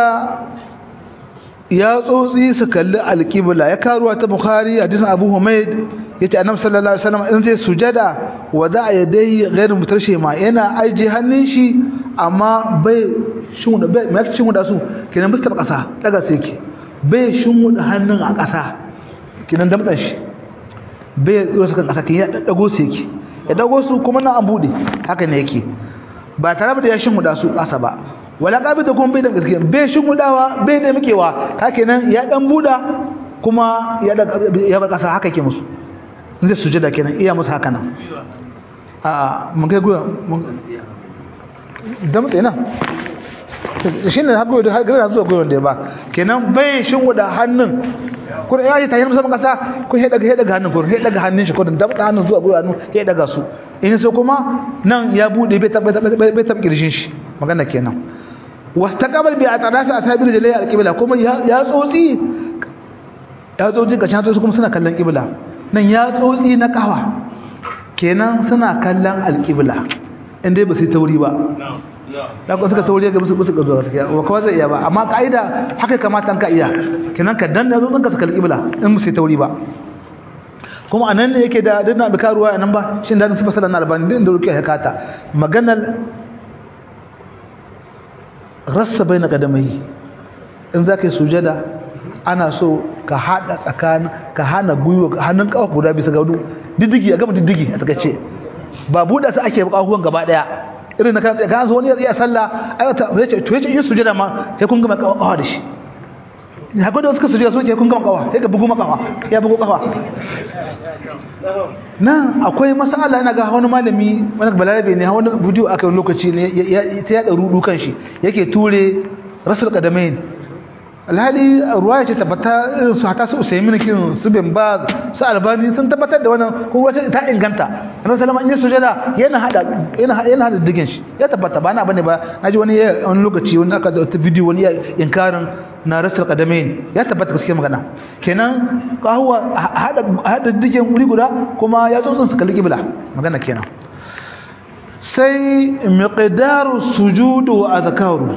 ya tsotsi su kalli alƙibla ya karuwa ta bukhari hadisin abu humaid yace annabi sallallahu alaihi wasallam in zai sujada wa za ya dai ghairu mutarshe ma yana aje hannun shi amma bai shinwuda bai mai shinwuda su kenan bisa kasa daga sai ke bai shinwuda hannun a kasa kenan damtsan shi bai yau kan kasa kenan ya dago sai ke ya dago su kuma na an bude haka ne yake ba tare da ya shinwuda su kasa ba wala kabi da kuma bai da gaskiya bai shinwudawa bai da mukewa haka kenan ya dan buda kuma ya da ya bar kasa haka yake musu zai sujada kenan iya musu haka nan a mun kai guya damtse nan shi ne haɓe da gara zuwa gwiwon da ya ba kenan bai shin wuda hannun kuma ya ce ta yi musamman kasa ko ya daga ya daga hannun kuma ya daga hannun shi ko da damtsa hannun zuwa gwiwa hannu ya daga su in sai kuma nan ya buɗe bai taɓa ƙirshin shi magana kenan wasu ta kabar bai a tsada ta a sabir jalai alƙibla kuma ya tsotsi ya tsotsi ga shantosu kuma suna kallon ƙibla nan ya tsotsi na ƙawa kenan suna kallon alƙibla inda ba su yi tauri ba da kuma suka tauri ga musu musu zuwa gaskiya ba kawai zai iya ba amma ka'ida haka kamata ka iya kenan ka danna zo ka suka alƙibla in musu yi tauri ba kuma anan ne yake da dinna bi karuwa nan ba shin da su fasala na albani din da ruke hakata maganar rassa baina kadamai in zaka yi sujada ana so ka hada tsakanin ka hana gwiwa hannun kafa guda bisa ga hudu diddigi a gama diddigi a takaice ba buɗa su ake kafuwan gaba daya irin na kan kan zo wani ya sallah ai ta yace to yace yin sujada ma sai kun gama kafa da shi ya gwada suka sujada so ke kun gama kafa sai ka bugu makafa ya bugu kafa nan akwai masala ina ga wani malami wani balarabe ne wani bidiyo aka wani lokaci ne ta yada rudu kan shi yake ture rasul qadamain alhali ruwaya ce tabbata irin su hata su usaimin kin su bin baz su albani sun tabbatar da wannan ko wata ta inganta annabi sallama in ya sujada yana hada yana yana hada digin shi ya tabbata ba na bane ba naji wani wani lokaci wani aka da bidiyo wani ya inkarin na rasul qadamain ya tabbata gaskiya magana kenan kahuwa hada hada digin wuri guda kuma ya tsotsin su kalli kibla magana kenan sai miqdaru sujudu wa azkaru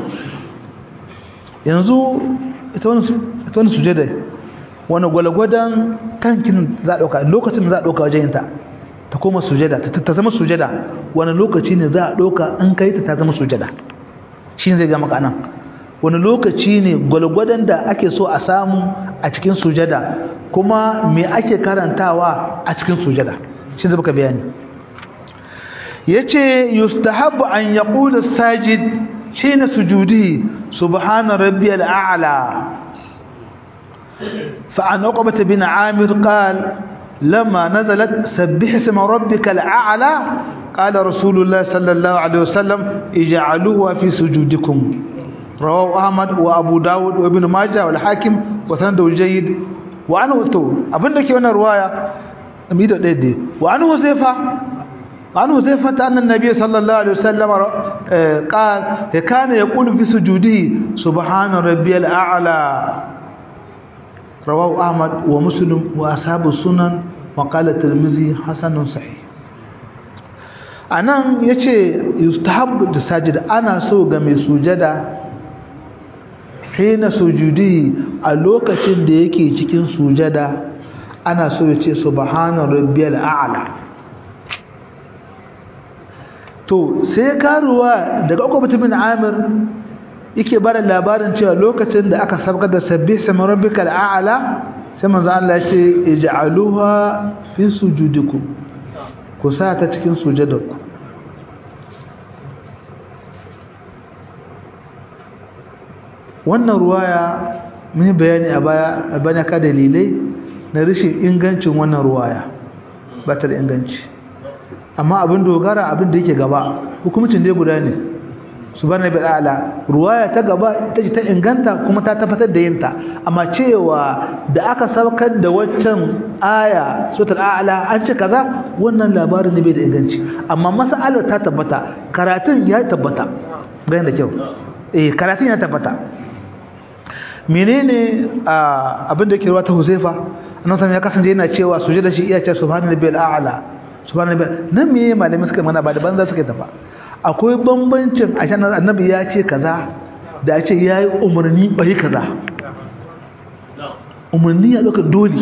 yanzu ita wani sujada wani gwalgwadon kankin za a ɗauka lokacin da za a ɗauka wajen yinta ta koma sujada ta zama sujada wani lokaci ne za a ɗauka an kai ta ta zama sujada shi zai gama kanan wani lokaci ne gwalgwadon da ake so a samu a cikin sujada kuma me ake karantawa a cikin sujada shi zai baka bayani ya ce yustahabu an yaƙula sajid حين سجوده سبحان ربي الأعلى فعن عقبة بن عامر قال لما نزلت سبح اسم ربك الأعلى قال رسول الله صلى الله عليه وسلم اجعلوها في سجودكم رواه أحمد وأبو داود وابن ماجه والحاكم وسنده جيد وعنه تو أبنك وانا رواية وعنه حذيفة عن حذيفة أن النبي صلى الله عليه وسلم قال كان يقول في سجوده سبحان ربي الأعلى رواه أحمد ومسلم وأصحاب السنن وقال الترمذي حسن صحيح anan yace yustahabbu da sajid ana so ga mai sujada hina sujudi a lokacin da yake cikin sujada ana so ya ce subhana rabbiyal a'la to sai karuwa daga uku bin amir yake bada labarin cewa lokacin da aka sabka da sabbi sama rabbikal a'la sai manzo Allah ya ce ij'aluha fi sujudikum ku sa ta cikin sujudarku wannan ruwaya mun bayani a baya a bana ka dalilai na rashin ingancin wannan ruwaya ba ta da inganci amma abin dogara abin da yake gaba hukumcin dai guda ne subhanahu wa ta'ala ruwaya ta gaba ita ce ta inganta kuma ta tabbatar da yinta amma cewa da aka saukar da waccan aya suratul a'la an ce kaza wannan labarin ne bai da inganci amma mas'alar ta tabbata karatun ya tabbata bayan da kyau eh karatun ya tabbata menene abin da yake ruwa ta Huzaifa annabi ya kasance yana cewa sujada shi iya ce subhanallahi a'la subhanallahi nan me malami suka mana ba da banza suka tafa akwai bambancin a shan annabi ya ce kaza da ya ce ya yi umarni bai kaza umarni ya ɗauka dole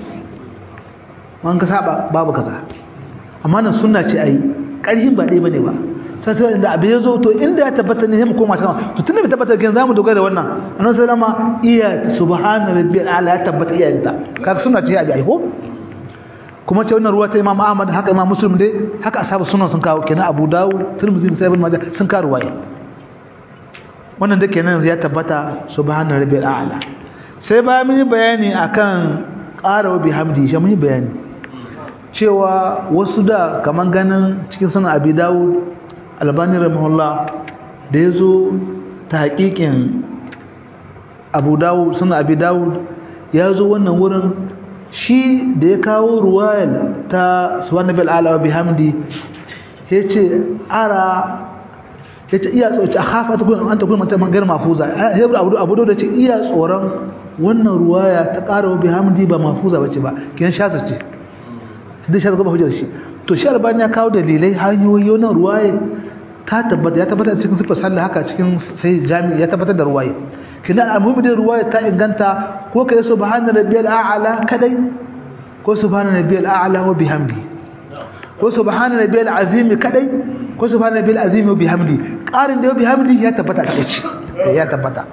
an ka saba babu kaza amma nan suna ce a yi ƙarfin ba ɗaya ba ne ba sai sai da abin ya zo to inda ya tabbata ne mu koma sama to tunda bai tabbata kin zamu dogara da wannan annabi sallama iya subhana rabbiyal ala ya tabbata iya ta kaga suna ce abi ai ko kuma ce wannan ruwa ta Imam Ahmad haka Imam Muslim dai haka ashabu sunan sun kawo kenan Abu Dawud Tirmidhi da Ibn Majah sun kawo ruwaya wannan da kenan ya tabbata subhana rabbil a'la sai ba mun yi bayani akan qara wa bihamdi shi mun yi bayani cewa wasu da kaman ganin cikin sunan Abi Dawud Albani rahimahullah da yazo ta hakikin Abu Dawud sunan Abi Dawud ya zo wannan wurin shi da ya kawo ruwayar ta subhanahu ala wa bihamdi yace ara yace iya tsoci akhafa ta kun anta kun mata magar mafuza hebra abu abu da ce iya tsoron wannan ruwaya ta ƙara wa bihamdi ba mafuza bace ba kin shasa ce da shi ga hujjar shi to shi albani ya kawo dalilai hanyoyi wannan ruwaya ta tabbata ya tabbata cikin sifar sallah haka cikin sai jami'i ya tabbatar da ruwaye kina almuhimmi da ruwaye ta inganta ko kai subhana rabbiyal a'la kadai ko subhana rabbiyal a'la wa bihamdi ko subhana rabbiyal azim kadai ko subhana rabbiyal azim wa bihamdi qarin da bihamdi ya tabbata kadai ce ya tabbata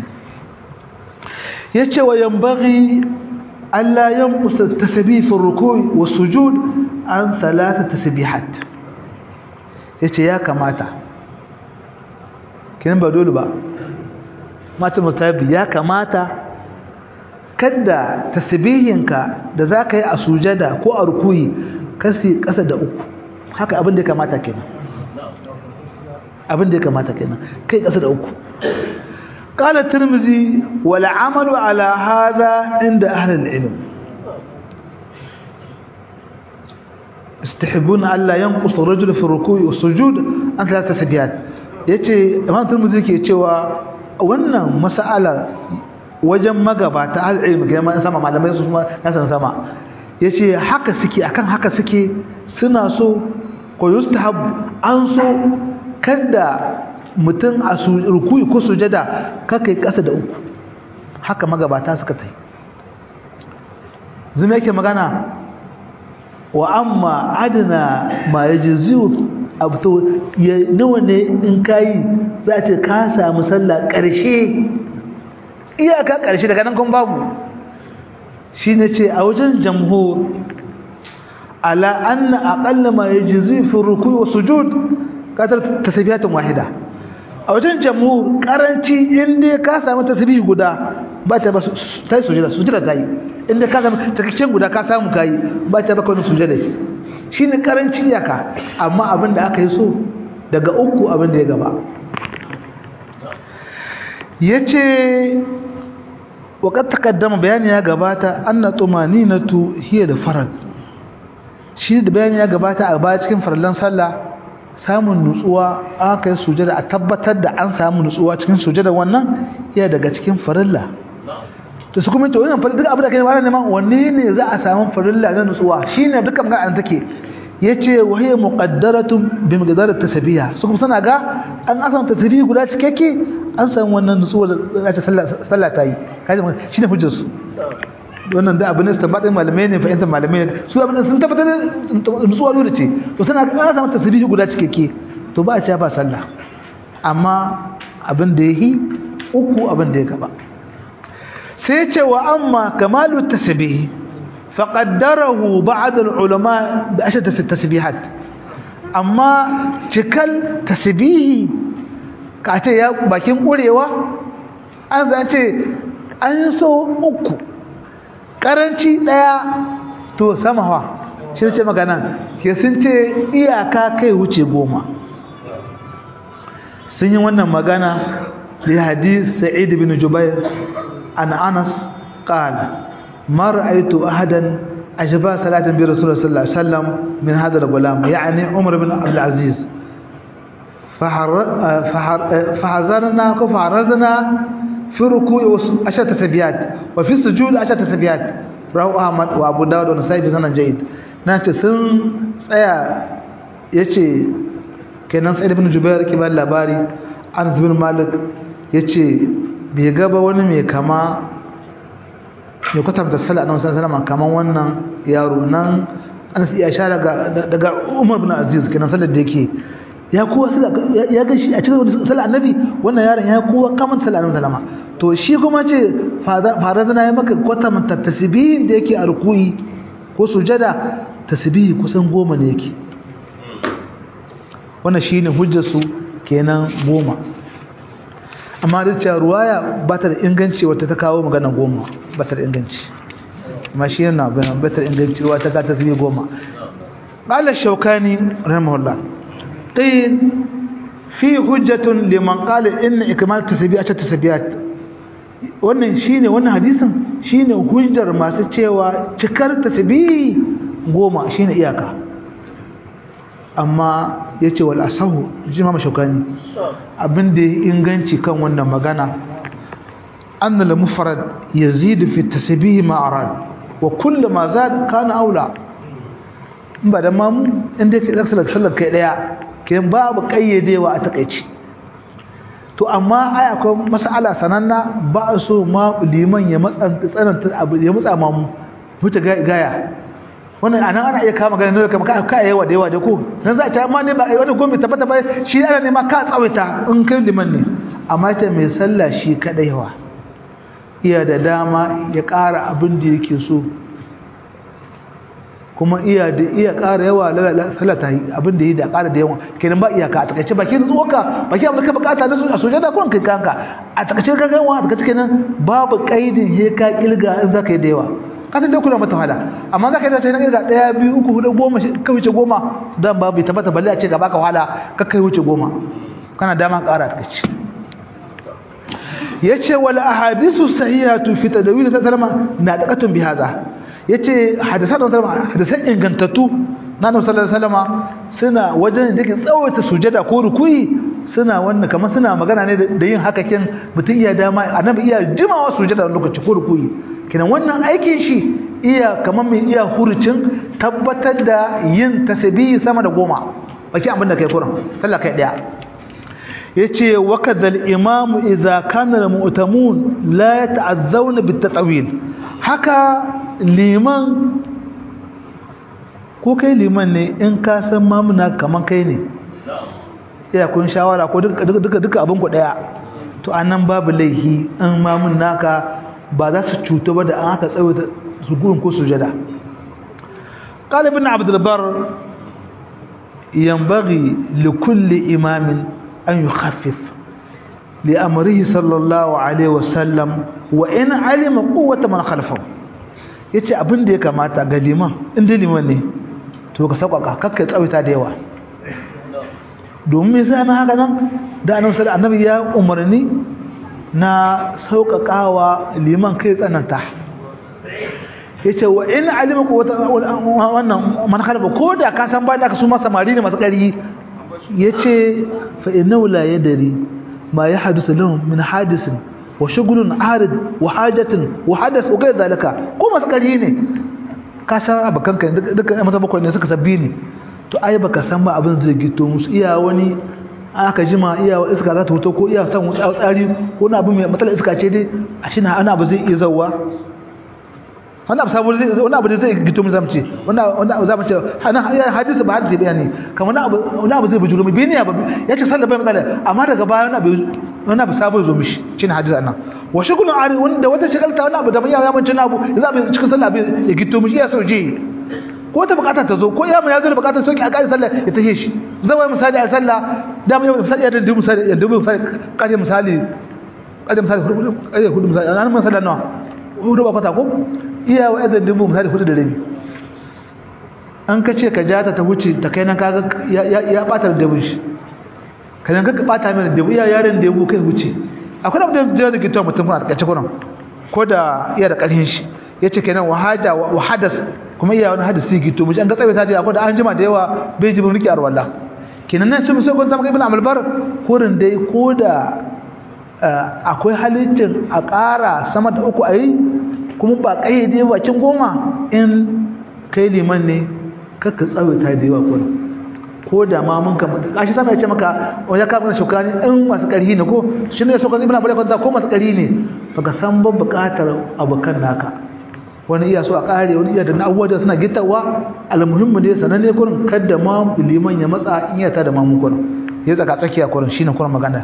yace wa yanbaghi alla yanqus at-tasbih fi ar-ruku' was-sujud an thalath tasbihat yace ya kamata kin ba dole ba mata mustahabi ya kamata kada tasbihinka da zaka yi a sujada ko a rukuyi kasi kasa da uku haka abin da ya kamata kenan abin da ya kamata kenan kai kasa da uku قال الترمذي والعمل على هذا عند أهل العلم استحبون ألا ينقص الرجل في الركوع والسجود عن ثلاثة سبيات yace imam turmuzi ke cewa wannan mas'alar wajen magabata al-ilmi ga man sama malamai su na san sama yace haka suke akan haka suke suna so ko yustahab an so kada mutum a rukuyi ko sujada kakai kasa da uku haka magabata suka tai zuma yake magana wa amma adana ma yajziu abto ya nawa ne in kai za ta ka samu sallah karshe iyaka karshe daga nan kun babu shine ce a wajen jamhur ala anna aqalla ma yajzi fi ruku'i wa sujud kadar tasbihatan wahida a wajen jamhur karanci inda ka samu tasbih guda ba ta ba sai sujada sujada ta yi inda ka samu takakken guda ka samu kai ba ta ba kawai sujada shine karanci iyaka amma abin da aka yi so daga uku abin da ya gaba yace وقد تقدم bayani ya gabata anna tumaninatu hiya da farad shi da bayani ya gabata a baya cikin farallan sallah samun nutsuwa aka yi sujada a tabbatar da an samu nutsuwa cikin sujada wannan iya daga cikin farilla to su kuma to wannan farilla duk abin da kai ba neman wanne ne za a samu farilla na nutsuwa shine dukkan ga an take yace wa hiya muqaddaratun bi miqdar at-tasbih su kuma sana ga an asama tasbih guda cikakke an samu wannan nutsuwa da ta sallah ta yi kaje shine hujjar su wannan da abin da tabbatin malamai ne fahimtar malamai ne su abin sun tabbatar da nutsuwa dole ce to sana ga an samu tasbih guda cikakke to ba a ci ba sallah amma abin da yahi uku abin da ya gaba sai ce wa amma kamalu tasbih faqaddarahu ba'd al-ulama bi ashad tasbihat amma cikal tasbihi ka ce ya bakin kurewa an zace an so uku karanci daya to samawa shi ce magana ke sun ce iyaka kai wuce goma sun yi wannan magana li hadith sa'id bin jubair an anas qala ma ra'aytu ahadan ajba salatan bi rasulullah sallallahu alaihi wasallam min hadha al-gulam yani umar bin abdul aziz فحذرنا فحرزنا في ركوع عشرة تسبيحات وفي السجود عشرة تسبيحات رواه احمد وابو داود والنسائي بسند جيد nace sun tsaya yace kenan sai ibn jubair ke ba labari anas bin malik yace bai gaba wani mai kama ya kwatanta sallah annabi sallallahu alaihi wasallam kaman wannan yaro nan anas ya shara daga umar bin aziz kenan sallar da yake ya kowa ya ga shi a cikin sallar annabi wannan yaron ya kowa kaman sallar annabi sallama to shi kuma ce fara zana ya maka kwatanta tasbihin da yake a rukuyi ko sujada tasbihi kusan goma ne yake wannan shine hujjar su kenan goma amma da cewa ruwaya ba ta da inganci wata ta kawo magana goma ba ta da inganci amma shi yana ba ta da inganci ruwa ta ka tasbihi goma قال الشوكاني رحمه الله قيل في حجة لمن قال إن إكمال تسبيعة تسبيعات wannan shine wannan hadisin shine hujjar masu cewa cikar tasbihi goma shine iyaka amma yace wal asahu jima mashukani abinda inganci kan wannan magana anna al mufrad yazid fi tasbih ma arad wa kullu ma zad kana aula in ba da mamu inda kai sallar sallar kai daya kenan babu kayyadewa a takeici to amma ai akwai mas'ala sananna ba so ma liman ya matsanta tsananta abu ya matsa ma mu huta gaya wannan anan ana iya kama ganin kamar ka ka yawa da yawa da ko dan za ta amma ne ba wannan gombe tabbata ba shi ana ne ma ka tsawaita in kai liman ne amma ta mai sallah shi kadai yawa iya da dama ya ƙara abin da yake so kuma iya da iya ƙara yawa salata abin da yi da ƙara da yawa kenan ba iyaka a takaice bakin tsoka bakin abin da ka bukata da su a sujada kun kai kanka a takaice ka gawa a takaice kenan babu kaidin he ka kilga in zaka yi da yawa kasan dai kula mata wahala amma zaka yi da sai na kilga daya biyu uku hudu goma ka wuce goma dan babu tabbata balle a ce ka baka wahala ka kai wuce goma kana dama ƙara a takaice yace wal ahadithu sahihatu fi tadawil sallama na daqatun bi hadha yace hadisan sallama hadisan ingantattu na Annabi sallallahu alaihi wasallama suna wajen da yake tsawaita sujada ko rukuyi suna wannan kamar suna magana ne da yin haka kin mutum iya dama annabi iya jimawa sujada lokaci ko rukuyi kinan wannan aikin shi iya kamar mai iya hurucin tabbatar da yin tasbihi sama da goma baki abin da kai kuran sallah kai daya yace wakadal imamu idza kana almu'tamun la yata'azzawna bitatawil haka liman ko kai liman ne in ka san mamuna kaman kai ne ya kun shawara ko duka duka duka abin ku daya to anan babu laihi in mamun naka ba za su cuta ba da an aka tsawaita su gurin ko sujada قال ابن عبد البر ينبغي لكل إمام أن يخفف لأمره صلى الله عليه وسلم وإن علم قوة من خلفه yace abin da ya kamata ga liman in da liman ne to ka sauƙaƙa kakka tsawaita da yawa domin me sai haka nan da annabi sallallahu annabi ya umarni na sauƙaƙawa liman kai tsananta yace wa in alima quwwata wannan man khalafa ko da ka san ba da ka su ma samari ne masu ƙari yace fa innahu la yadri ma yahdusu lahum min hadisin wa shughlun arid wa hajatin wa hadath wa ghayr zalika ko masu ƙari ne ka san abakan ka duka masa bakwai ne suka sabbi ne to ai baka san ba abin zai gito musu iya wani aka jima iya iska za ta fito ko iya san wuce tsari ko na abu mai matsalar iska ce dai a shi na ana abu zai iya zawwa wani abu sabu zai wani abu zai gito mun zamce wani abu zamu ce hana hadisi ba hadisi bayani kamar wani abu wani abu zai bujuro mu bini ba yace sallah bai matsala amma daga baya wani abu wani abu sabu zo mishi shine hadisi annan wa shugulun ari wanda wata shagalta wani abu da ya ya mun abu za mu cikin sallah bai ya gito mishi ya soje ko ta bukata ta zo ko ya mun ya zo da bukatar soki a kai sallah ya tahe shi zawai misali a sallah da mu misali da dubu misali da dubu misali kaje misali kaje misali hudu kaje hudu misali an mun sallah nawa hudu ba kwata ko iya wa idan dubu misali hudu da rabi an ka ce ka jata ta wuce ta kai nan kaga ya bata da dubu shi kan ka bata mai da dubu iya yaron da dubu kai wuce akwai abu da da ke tawa mutum a kace kuran ko da iya da karhin shi yace kenan wahada wa hadas kuma iya wani hadisi gito mu an ga tsaye ta ce akwai da an jima da yawa bai ji riki arwalla kenan nan sun so gon zama ibn amr bar korin dai ko da akwai halicin a ƙara sama da uku ayi kuma ba kayyade bakin goma in kai liman ne kakka tsawaita da yawa kuma ko da ma mun ka kashi sana ce maka wani ka mana shukani in masu ƙarhi ne ko shi ne shukani ibn abdul ko masu ƙarhi ne baka san ban buƙatar abokan naka wani iya so a ƙare wani iya da na abubuwa da suna gittawa almuhimmu dai sananne kurin kada ma liman ya matsa in ya ta da mamun kurin ya tsaka tsakiya kurin shine kurin magana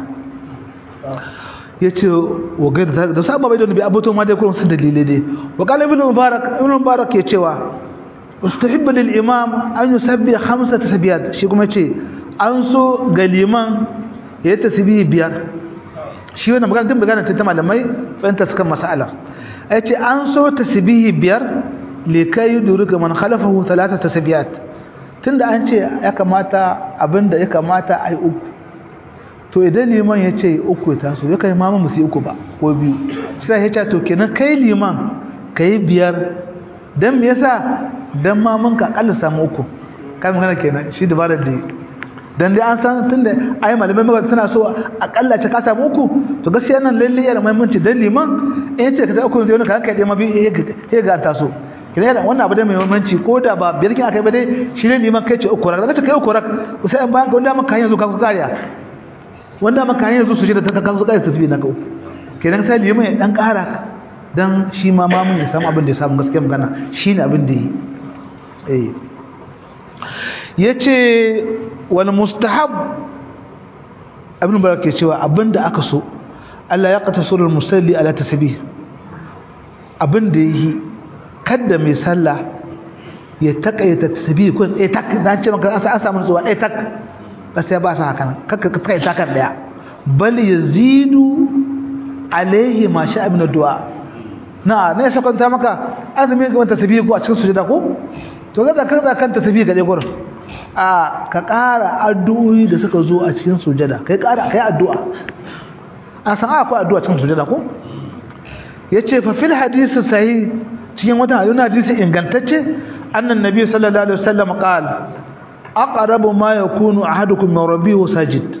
ya ce wa gaida da saba bai da nabi abuto ma dai kurin su dalilai dai wa qala ibn mubarak ibn mubarak ya cewa ustahibbu lil imam an yusabbi khamsa tasbiyat shi kuma ce an so ga liman ya tasbihi biyar shi wannan magana din magana ta malamai fahimta suka mas'ala yace an so tasbihi biyar likai yudrika man khalafahu thalatha tasbiyat tunda an ce ya kamata abinda ya kamata ai uku to idan liman ya ce uku ta so ya kai mamu musu uku ba ko biyu sai ya ce to kenan kai liman kai biyar dan me yasa dan mamun ka akalla samu uku kai magana kenan shi dabarar da dan dai an san tunda ai malamai maka suna so akalla ce ka samu uku to gaskiya nan lalle yana muhimmanci dan liman in ya ce ka sai uku sai wani ka kai dai ma biyu ya ga ta so kina wannan abu da mai muhimmanci ko da ba biyar kin akai ba dai shi ne liman kai ce uku rak daga kai uku rak sai an bayan wanda maka yanzu ka ku kariya wanda maka yanzu su jira ta ka ku kariya tasbih na ka uku kenan sai liman ya dan kara dan shi ma mamun ya samu abin da ya samu gaskiya magana shine abin da yi eh yace wal mustahab ibn barak ke cewa abinda aka so Allah ya qata surul musalli ala tasbih abinda yi kada mai sallah ya takaita tasbih kun eh tak dan ce maka an samu zuwa eh tak gaskiya ba sa haka kaka ka takaita kan daya bal yazidu alaihi ma sha ibn du'a na ne sai kwanta maka azumi ga tasbih ko a cikin sujada ko to ga ka kan tasbih ga dai gurin a ka ƙara addu'o'i da suka zo a cikin sujada kai ƙara kai addu'a a san akwai addu'a cikin sujada ko yace fa fil hadisi sahih cikin wata hadisi ingantacce annan nabi sallallahu alaihi wasallam qala aqrabu ma yakunu ahadukum min rabbihi sajid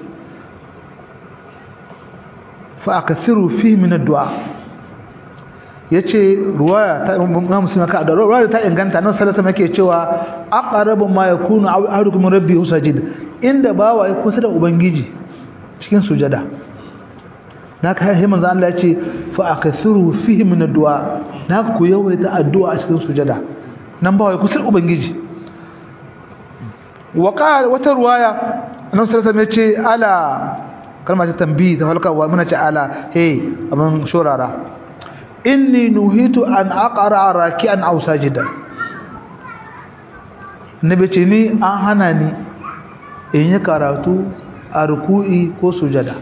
fa akthiru fihi min ad-du'a yace ruwaya ta Imam Muslim ka da ruwaya ta inganta nan sallallahu alaihi yake cewa aqrabu ma yakunu ahadukum min rabbihi sajid inda bawa ya kusa da ubangiji cikin sujada naka sai manzo Allah yace fa akthiru fihi min ad-du'a naka ku yawaita addu'a a cikin sujada nan bawa ya kusa da ubangiji wa qala wata ruwaya nan sallallahu alaihi yace ala kalma ta tambayi ta halkarwa muna ce ala hey abin shorara inni nuhitu an aqra raki'an aw sajidan nabi ce ni an hana ni in yi karatu a ruku'i ko sujada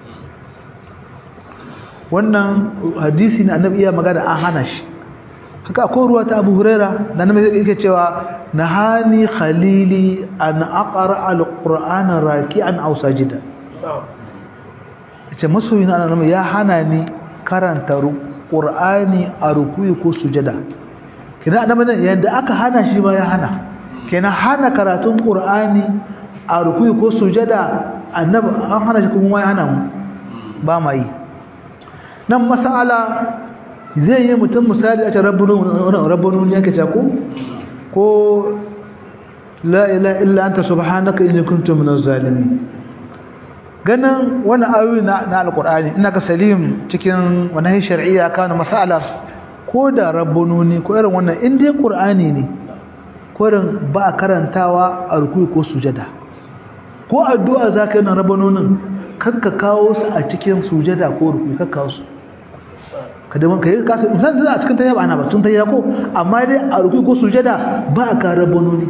wannan hadisi ne annabi iya magana an hana shi haka akwai ruwa ta Abu Huraira da annabi yake cewa nahani khalili an aqra al-qur'ana raki'an aw sajidan ce masoyin annabi ya hana ni karanta qur'ani a rukuyi ko sujada kina annabi nan yanda aka hana shi ba ya hana kina hana karatun qur'ani a rukuyi ko sujada annabi an hana shi kuma ya hana mu ba ma yi nan masala zai yi mutum misali a ce rabbunu ne yake ce ko ko la ilaha illa anta subhanaka inni kuntu minaz zalimin ganin wani ayoyi na alkur'ani ina ga salim cikin wani shar'iyya kana masalar ko da rabbununi ko irin wannan in dai qur'ani ne ko irin ba karantawa a rukuyi ko sujada ko addu'a zaka yi na rabbununin kakka kawo su a cikin sujada ko rukuyi kakka kawo su kada man kai ka san a cikin tayya ba ana ba tun tayya ko amma dai a rukuyi ko sujada ba ka rabbununi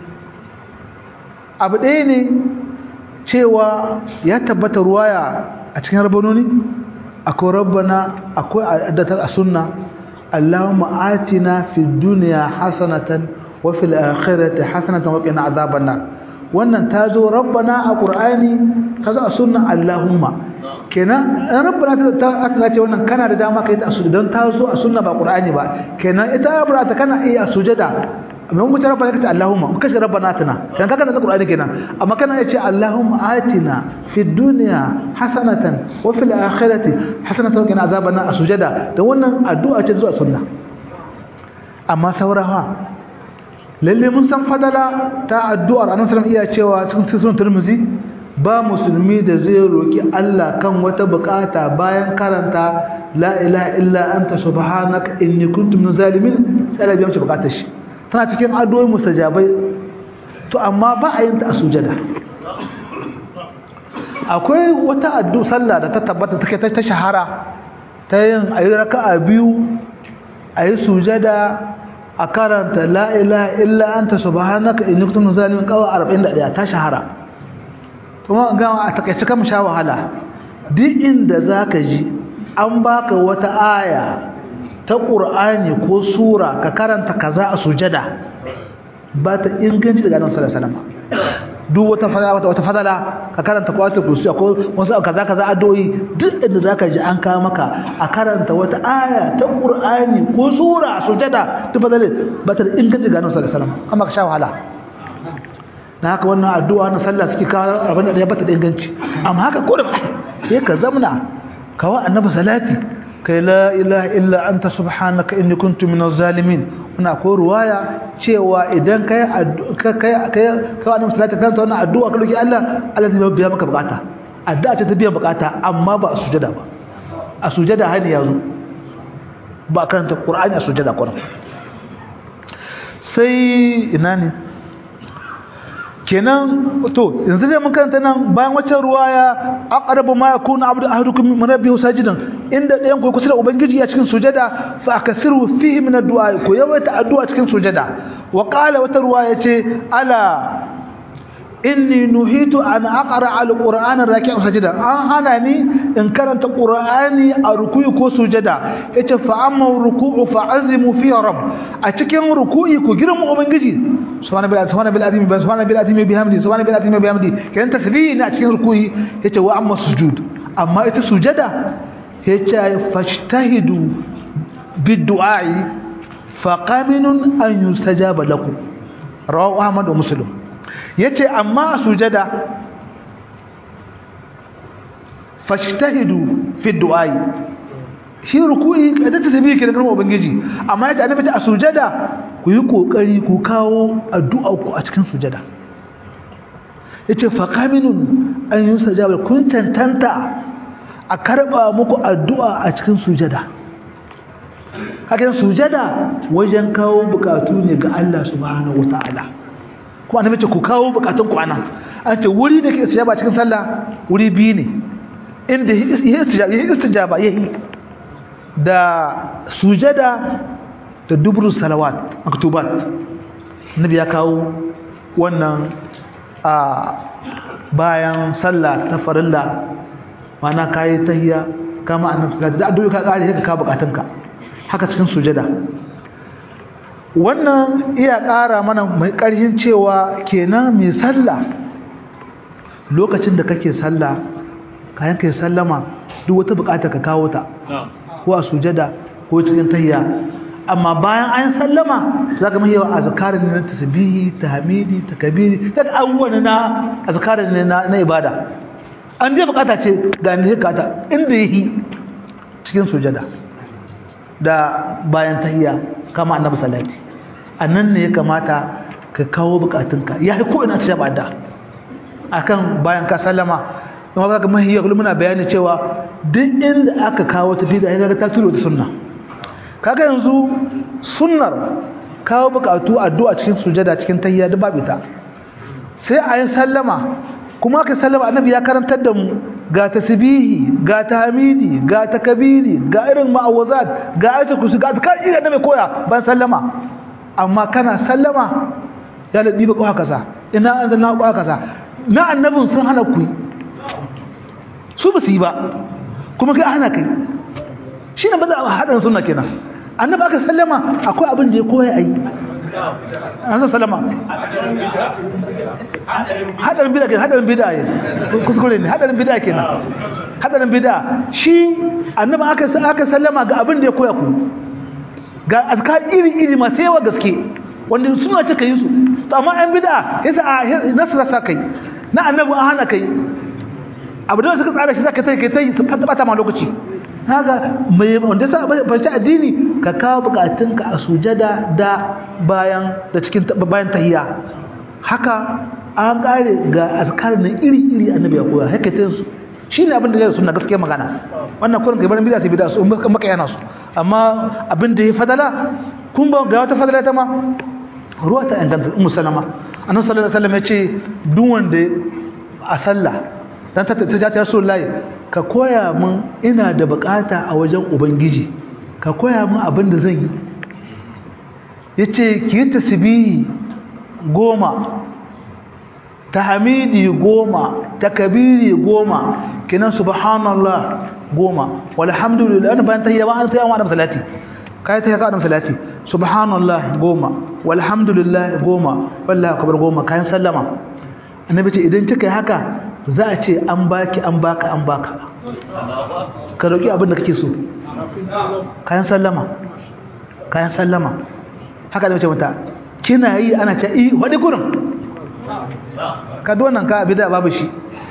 abu ɗaya ne cewa ya tabbata ruwaya a cikin rabanoni akwai rabbana akwai addata a sunna Allahumma atina fid dunya hasanatan wa fil akhirati hasanatan wa qina adhaban nar wannan tazo rabbana a qur'ani tazo a sunna Allahumma kenan rabbana ta atina ce wannan kana da dama kai ta sujada don tazo a sunna ba qur'ani ba kenan ita rabbana ta kana iya sujada amma mun tara bana kace Allahumma mun kace rabbana atina kan kaga da Qur'ani kenan amma kana yace Allahumma atina fid dunya hasanatan wa fil akhirati hasanatan wa qina azaban asujada da wannan addu'a ce zuwa sunna amma saurawa lalle mun san fadala ta addu'ar annabi sallallahu iya cewa cikin sunan Tirmidhi ba musulmi da zai roki Allah kan wata bukata bayan karanta la ilaha illa anta subhanaka inni kuntu minaz zalimin sai Allah ya biya bukatar shi tana cikin addu'o'i mustajabai to amma ba a yin ta a sujada akwai wata addu sallah da ta tabbata take ta shahara ta yin ayi raka'a biyu ayi sujada a karanta la ilaha illa anta subhanaka inni kuntu minaz zalimin qawa 41 ta shahara kuma ga a takeice kan sha wahala duk inda zaka ji an baka wata aya ta ƙur'ani ko sura ka karanta kaza a sujada ba ta inganci daga annabi sallallahu alaihi wasallam duk wata fadala wata wata fadala ka karanta ko wata kursi ko wasu kaza kaza addu'o'i duk inda zaka ji an kawo maka a karanta wata aya ta ƙur'ani ko sura a sujada duk fadala ba ta inganci daga annabi sallallahu alaihi wasallam amma ka sha wahala na haka wannan addu'a na sallah suke kawo abin da ya bata da inganci amma haka ko da ya ka zamna kawo annabi salati كي لا إله إلا أنت سبحانك إني كنت من الظالمين muna ko ruwaya cewa idan kai kai kai kai wannan salati kan ta wannan addu'a ka roki Allah Allah zai biya maka bukata addu'a ce ta biyan bukata amma ba a sujada ba a sujada hani yazo ba karanta Qur'ani a sujada Qur'an sai ina ne kenan to yanzu dai mun karanta nan bayan waccan ruwaya aqrabu ma yakunu abdu ahadukum min rabbihi sajidan inda ɗayan ku kusa da ubangiji a cikin sujada fa akasiru fihi min addu'a ko yawaita addu'a cikin sujada wa qala wata ruwaya ce ala inni nuhitu an aqra alqur'ana raki'an sajida an hana ni in karanta qur'ani a ruku'i ko sujada yace fa amma ruku'u fa azimu fi rabb a cikin ruku'i ku girma ubangiji subhanahu billahi subhanahu billahi azimi subhanahu billahi azimi bihamdi subhanahu billahi azimi bihamdi kenan tasbihi ne a cikin ruku'i yace wa amma sujud amma ita sujada yace fashtahidu bid-du'a'i fa qaminun an yustajaba lakum rawahu ahmad wa muslim yace amma a sujada fashtahidu fi du'ai shi ruku'i kada ta tabi ke da karmo ubangiji amma yace annabi ta a sujada ku yi kokari ku kawo addu'a ku a cikin sujada yace fa qaminun an yusajaba kun tantanta a karba muku addu'a a cikin sujada hakan sujada wajen kawo bukatu ne ga Allah subhanahu wataala ko annabi ce ku kawo bukatun ku anan an ce wuri da ke istijaba cikin sallah wuri biyu ne inda istijaba yayi istijaba yayi da sujada da dubru salawat maktubat annabi ya kawo wannan a bayan sallah ta farilla mana kai tahiyya kama annabi sallallahu alaihi wasallam da addu'a ka kare ka ka bukatunka haka cikin sujada wannan iya ƙara mana mai ƙarfin cewa kenan mai sallah lokacin da kake sallah kayan kai sallama duk wata bukata ka kawo ta ko a sujada ko cikin tahiyya amma bayan an sallama zaka mai yawa azkarin na tasbihi tahmidi takbiri ta abubuwan na azkarin na na ibada an je bukata ce ga ne bukata inda yi cikin sujada da bayan tahiyya kama annabi salati annan ne ya kamata ka kawo bukatunka ya ko ina ce ba da akan bayan ka sallama kuma kaga mahiyya kullum muna bayani cewa duk inda aka kawo ta bid'a kaga ta turo ta sunna kaga yanzu sunnar kawo bukatu addu'a cikin sujada cikin tahiyya da babu ta sai ayi sallama kuma ka sallama annabi ya karantar da mu ga tasbihi ga tahmidi ga takbiri ga irin ma'awazat ga ayatul kursi ga azkar irin da mai koya ban sallama amma kana sallama ya ladi ba kwa kaza ina an zanna kwa kaza na annabin sun hana ku su ba su yi ba kuma kai hana kai shine ba za a hada sunna kenan annabi aka sallama akwai abin da ya koya ayi an sallama hadarin bid'a kenan hadarin bid'a ne kuskure ne hadarin bid'a kenan hadarin bid'a shi annabi aka aka sallama ga abin da ya koya ku ga azkar iri iri masu yawa gaske wanda suna ce kai su to amma an bid'a yasa nasra sa kai na annabi an hana kai abu da suka tsara shi zaka tai kai tai su bata ma lokaci haka mai wanda sa bace addini ka kawo bukatunka a sujada da bayan da cikin bayan tahiyya haka an kare ga azkar na iri iri annabi ya koya haka tai su shine abin da zai sunna gaskiya magana wannan kurin gaban bid'a sai bid'a su maka yana su amma abin da ya fadala kun ba ga wata fadala ta ma ruwa ta inganta ummu salama annabi sallallahu alaihi wasallam ya ce duk wanda a sallah dan ta ta ta rasulullahi ka koya min ina da bukata a wajen ubangiji ka koya min abin da zan yi yace ki yi tasbihi goma tahmidi goma takbiri goma kinan subhanallah goma walhamdulillah ana bayan tahiyya ba an tahiyya wa salati kai tahiyya ka salati subhanallah goma walhamdulillah goma wallahi akbar goma kayan sallama annabi ce idan kika yi haka za a ce an baki an baka an baka ka roki abin da kake so kayan sallama kayan sallama haka da mace mata kina yi ana ce i wadi gurin ka wannan ka bida babu shi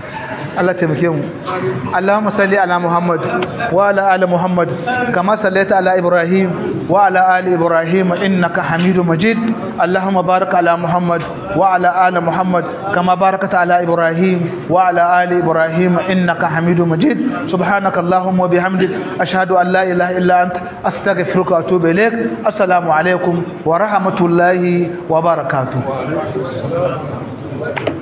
Allah taimake mu Allahumma salli ala Muhammad wa ala ali Muhammad kama sallaita ala Ibrahim wa ala ali Ibrahim innaka Hamidum Majid Allahumma barik ala Muhammad wa ala ali Muhammad kama barakta ala Ibrahim wa ala ali Ibrahim innaka Hamidum Majid subhanaka Allahumma wa bihamdik ashhadu an la ilaha illa anta astaghfiruka wa atubu ilaik assalamu alaikum wa rahmatullahi wa barakatuh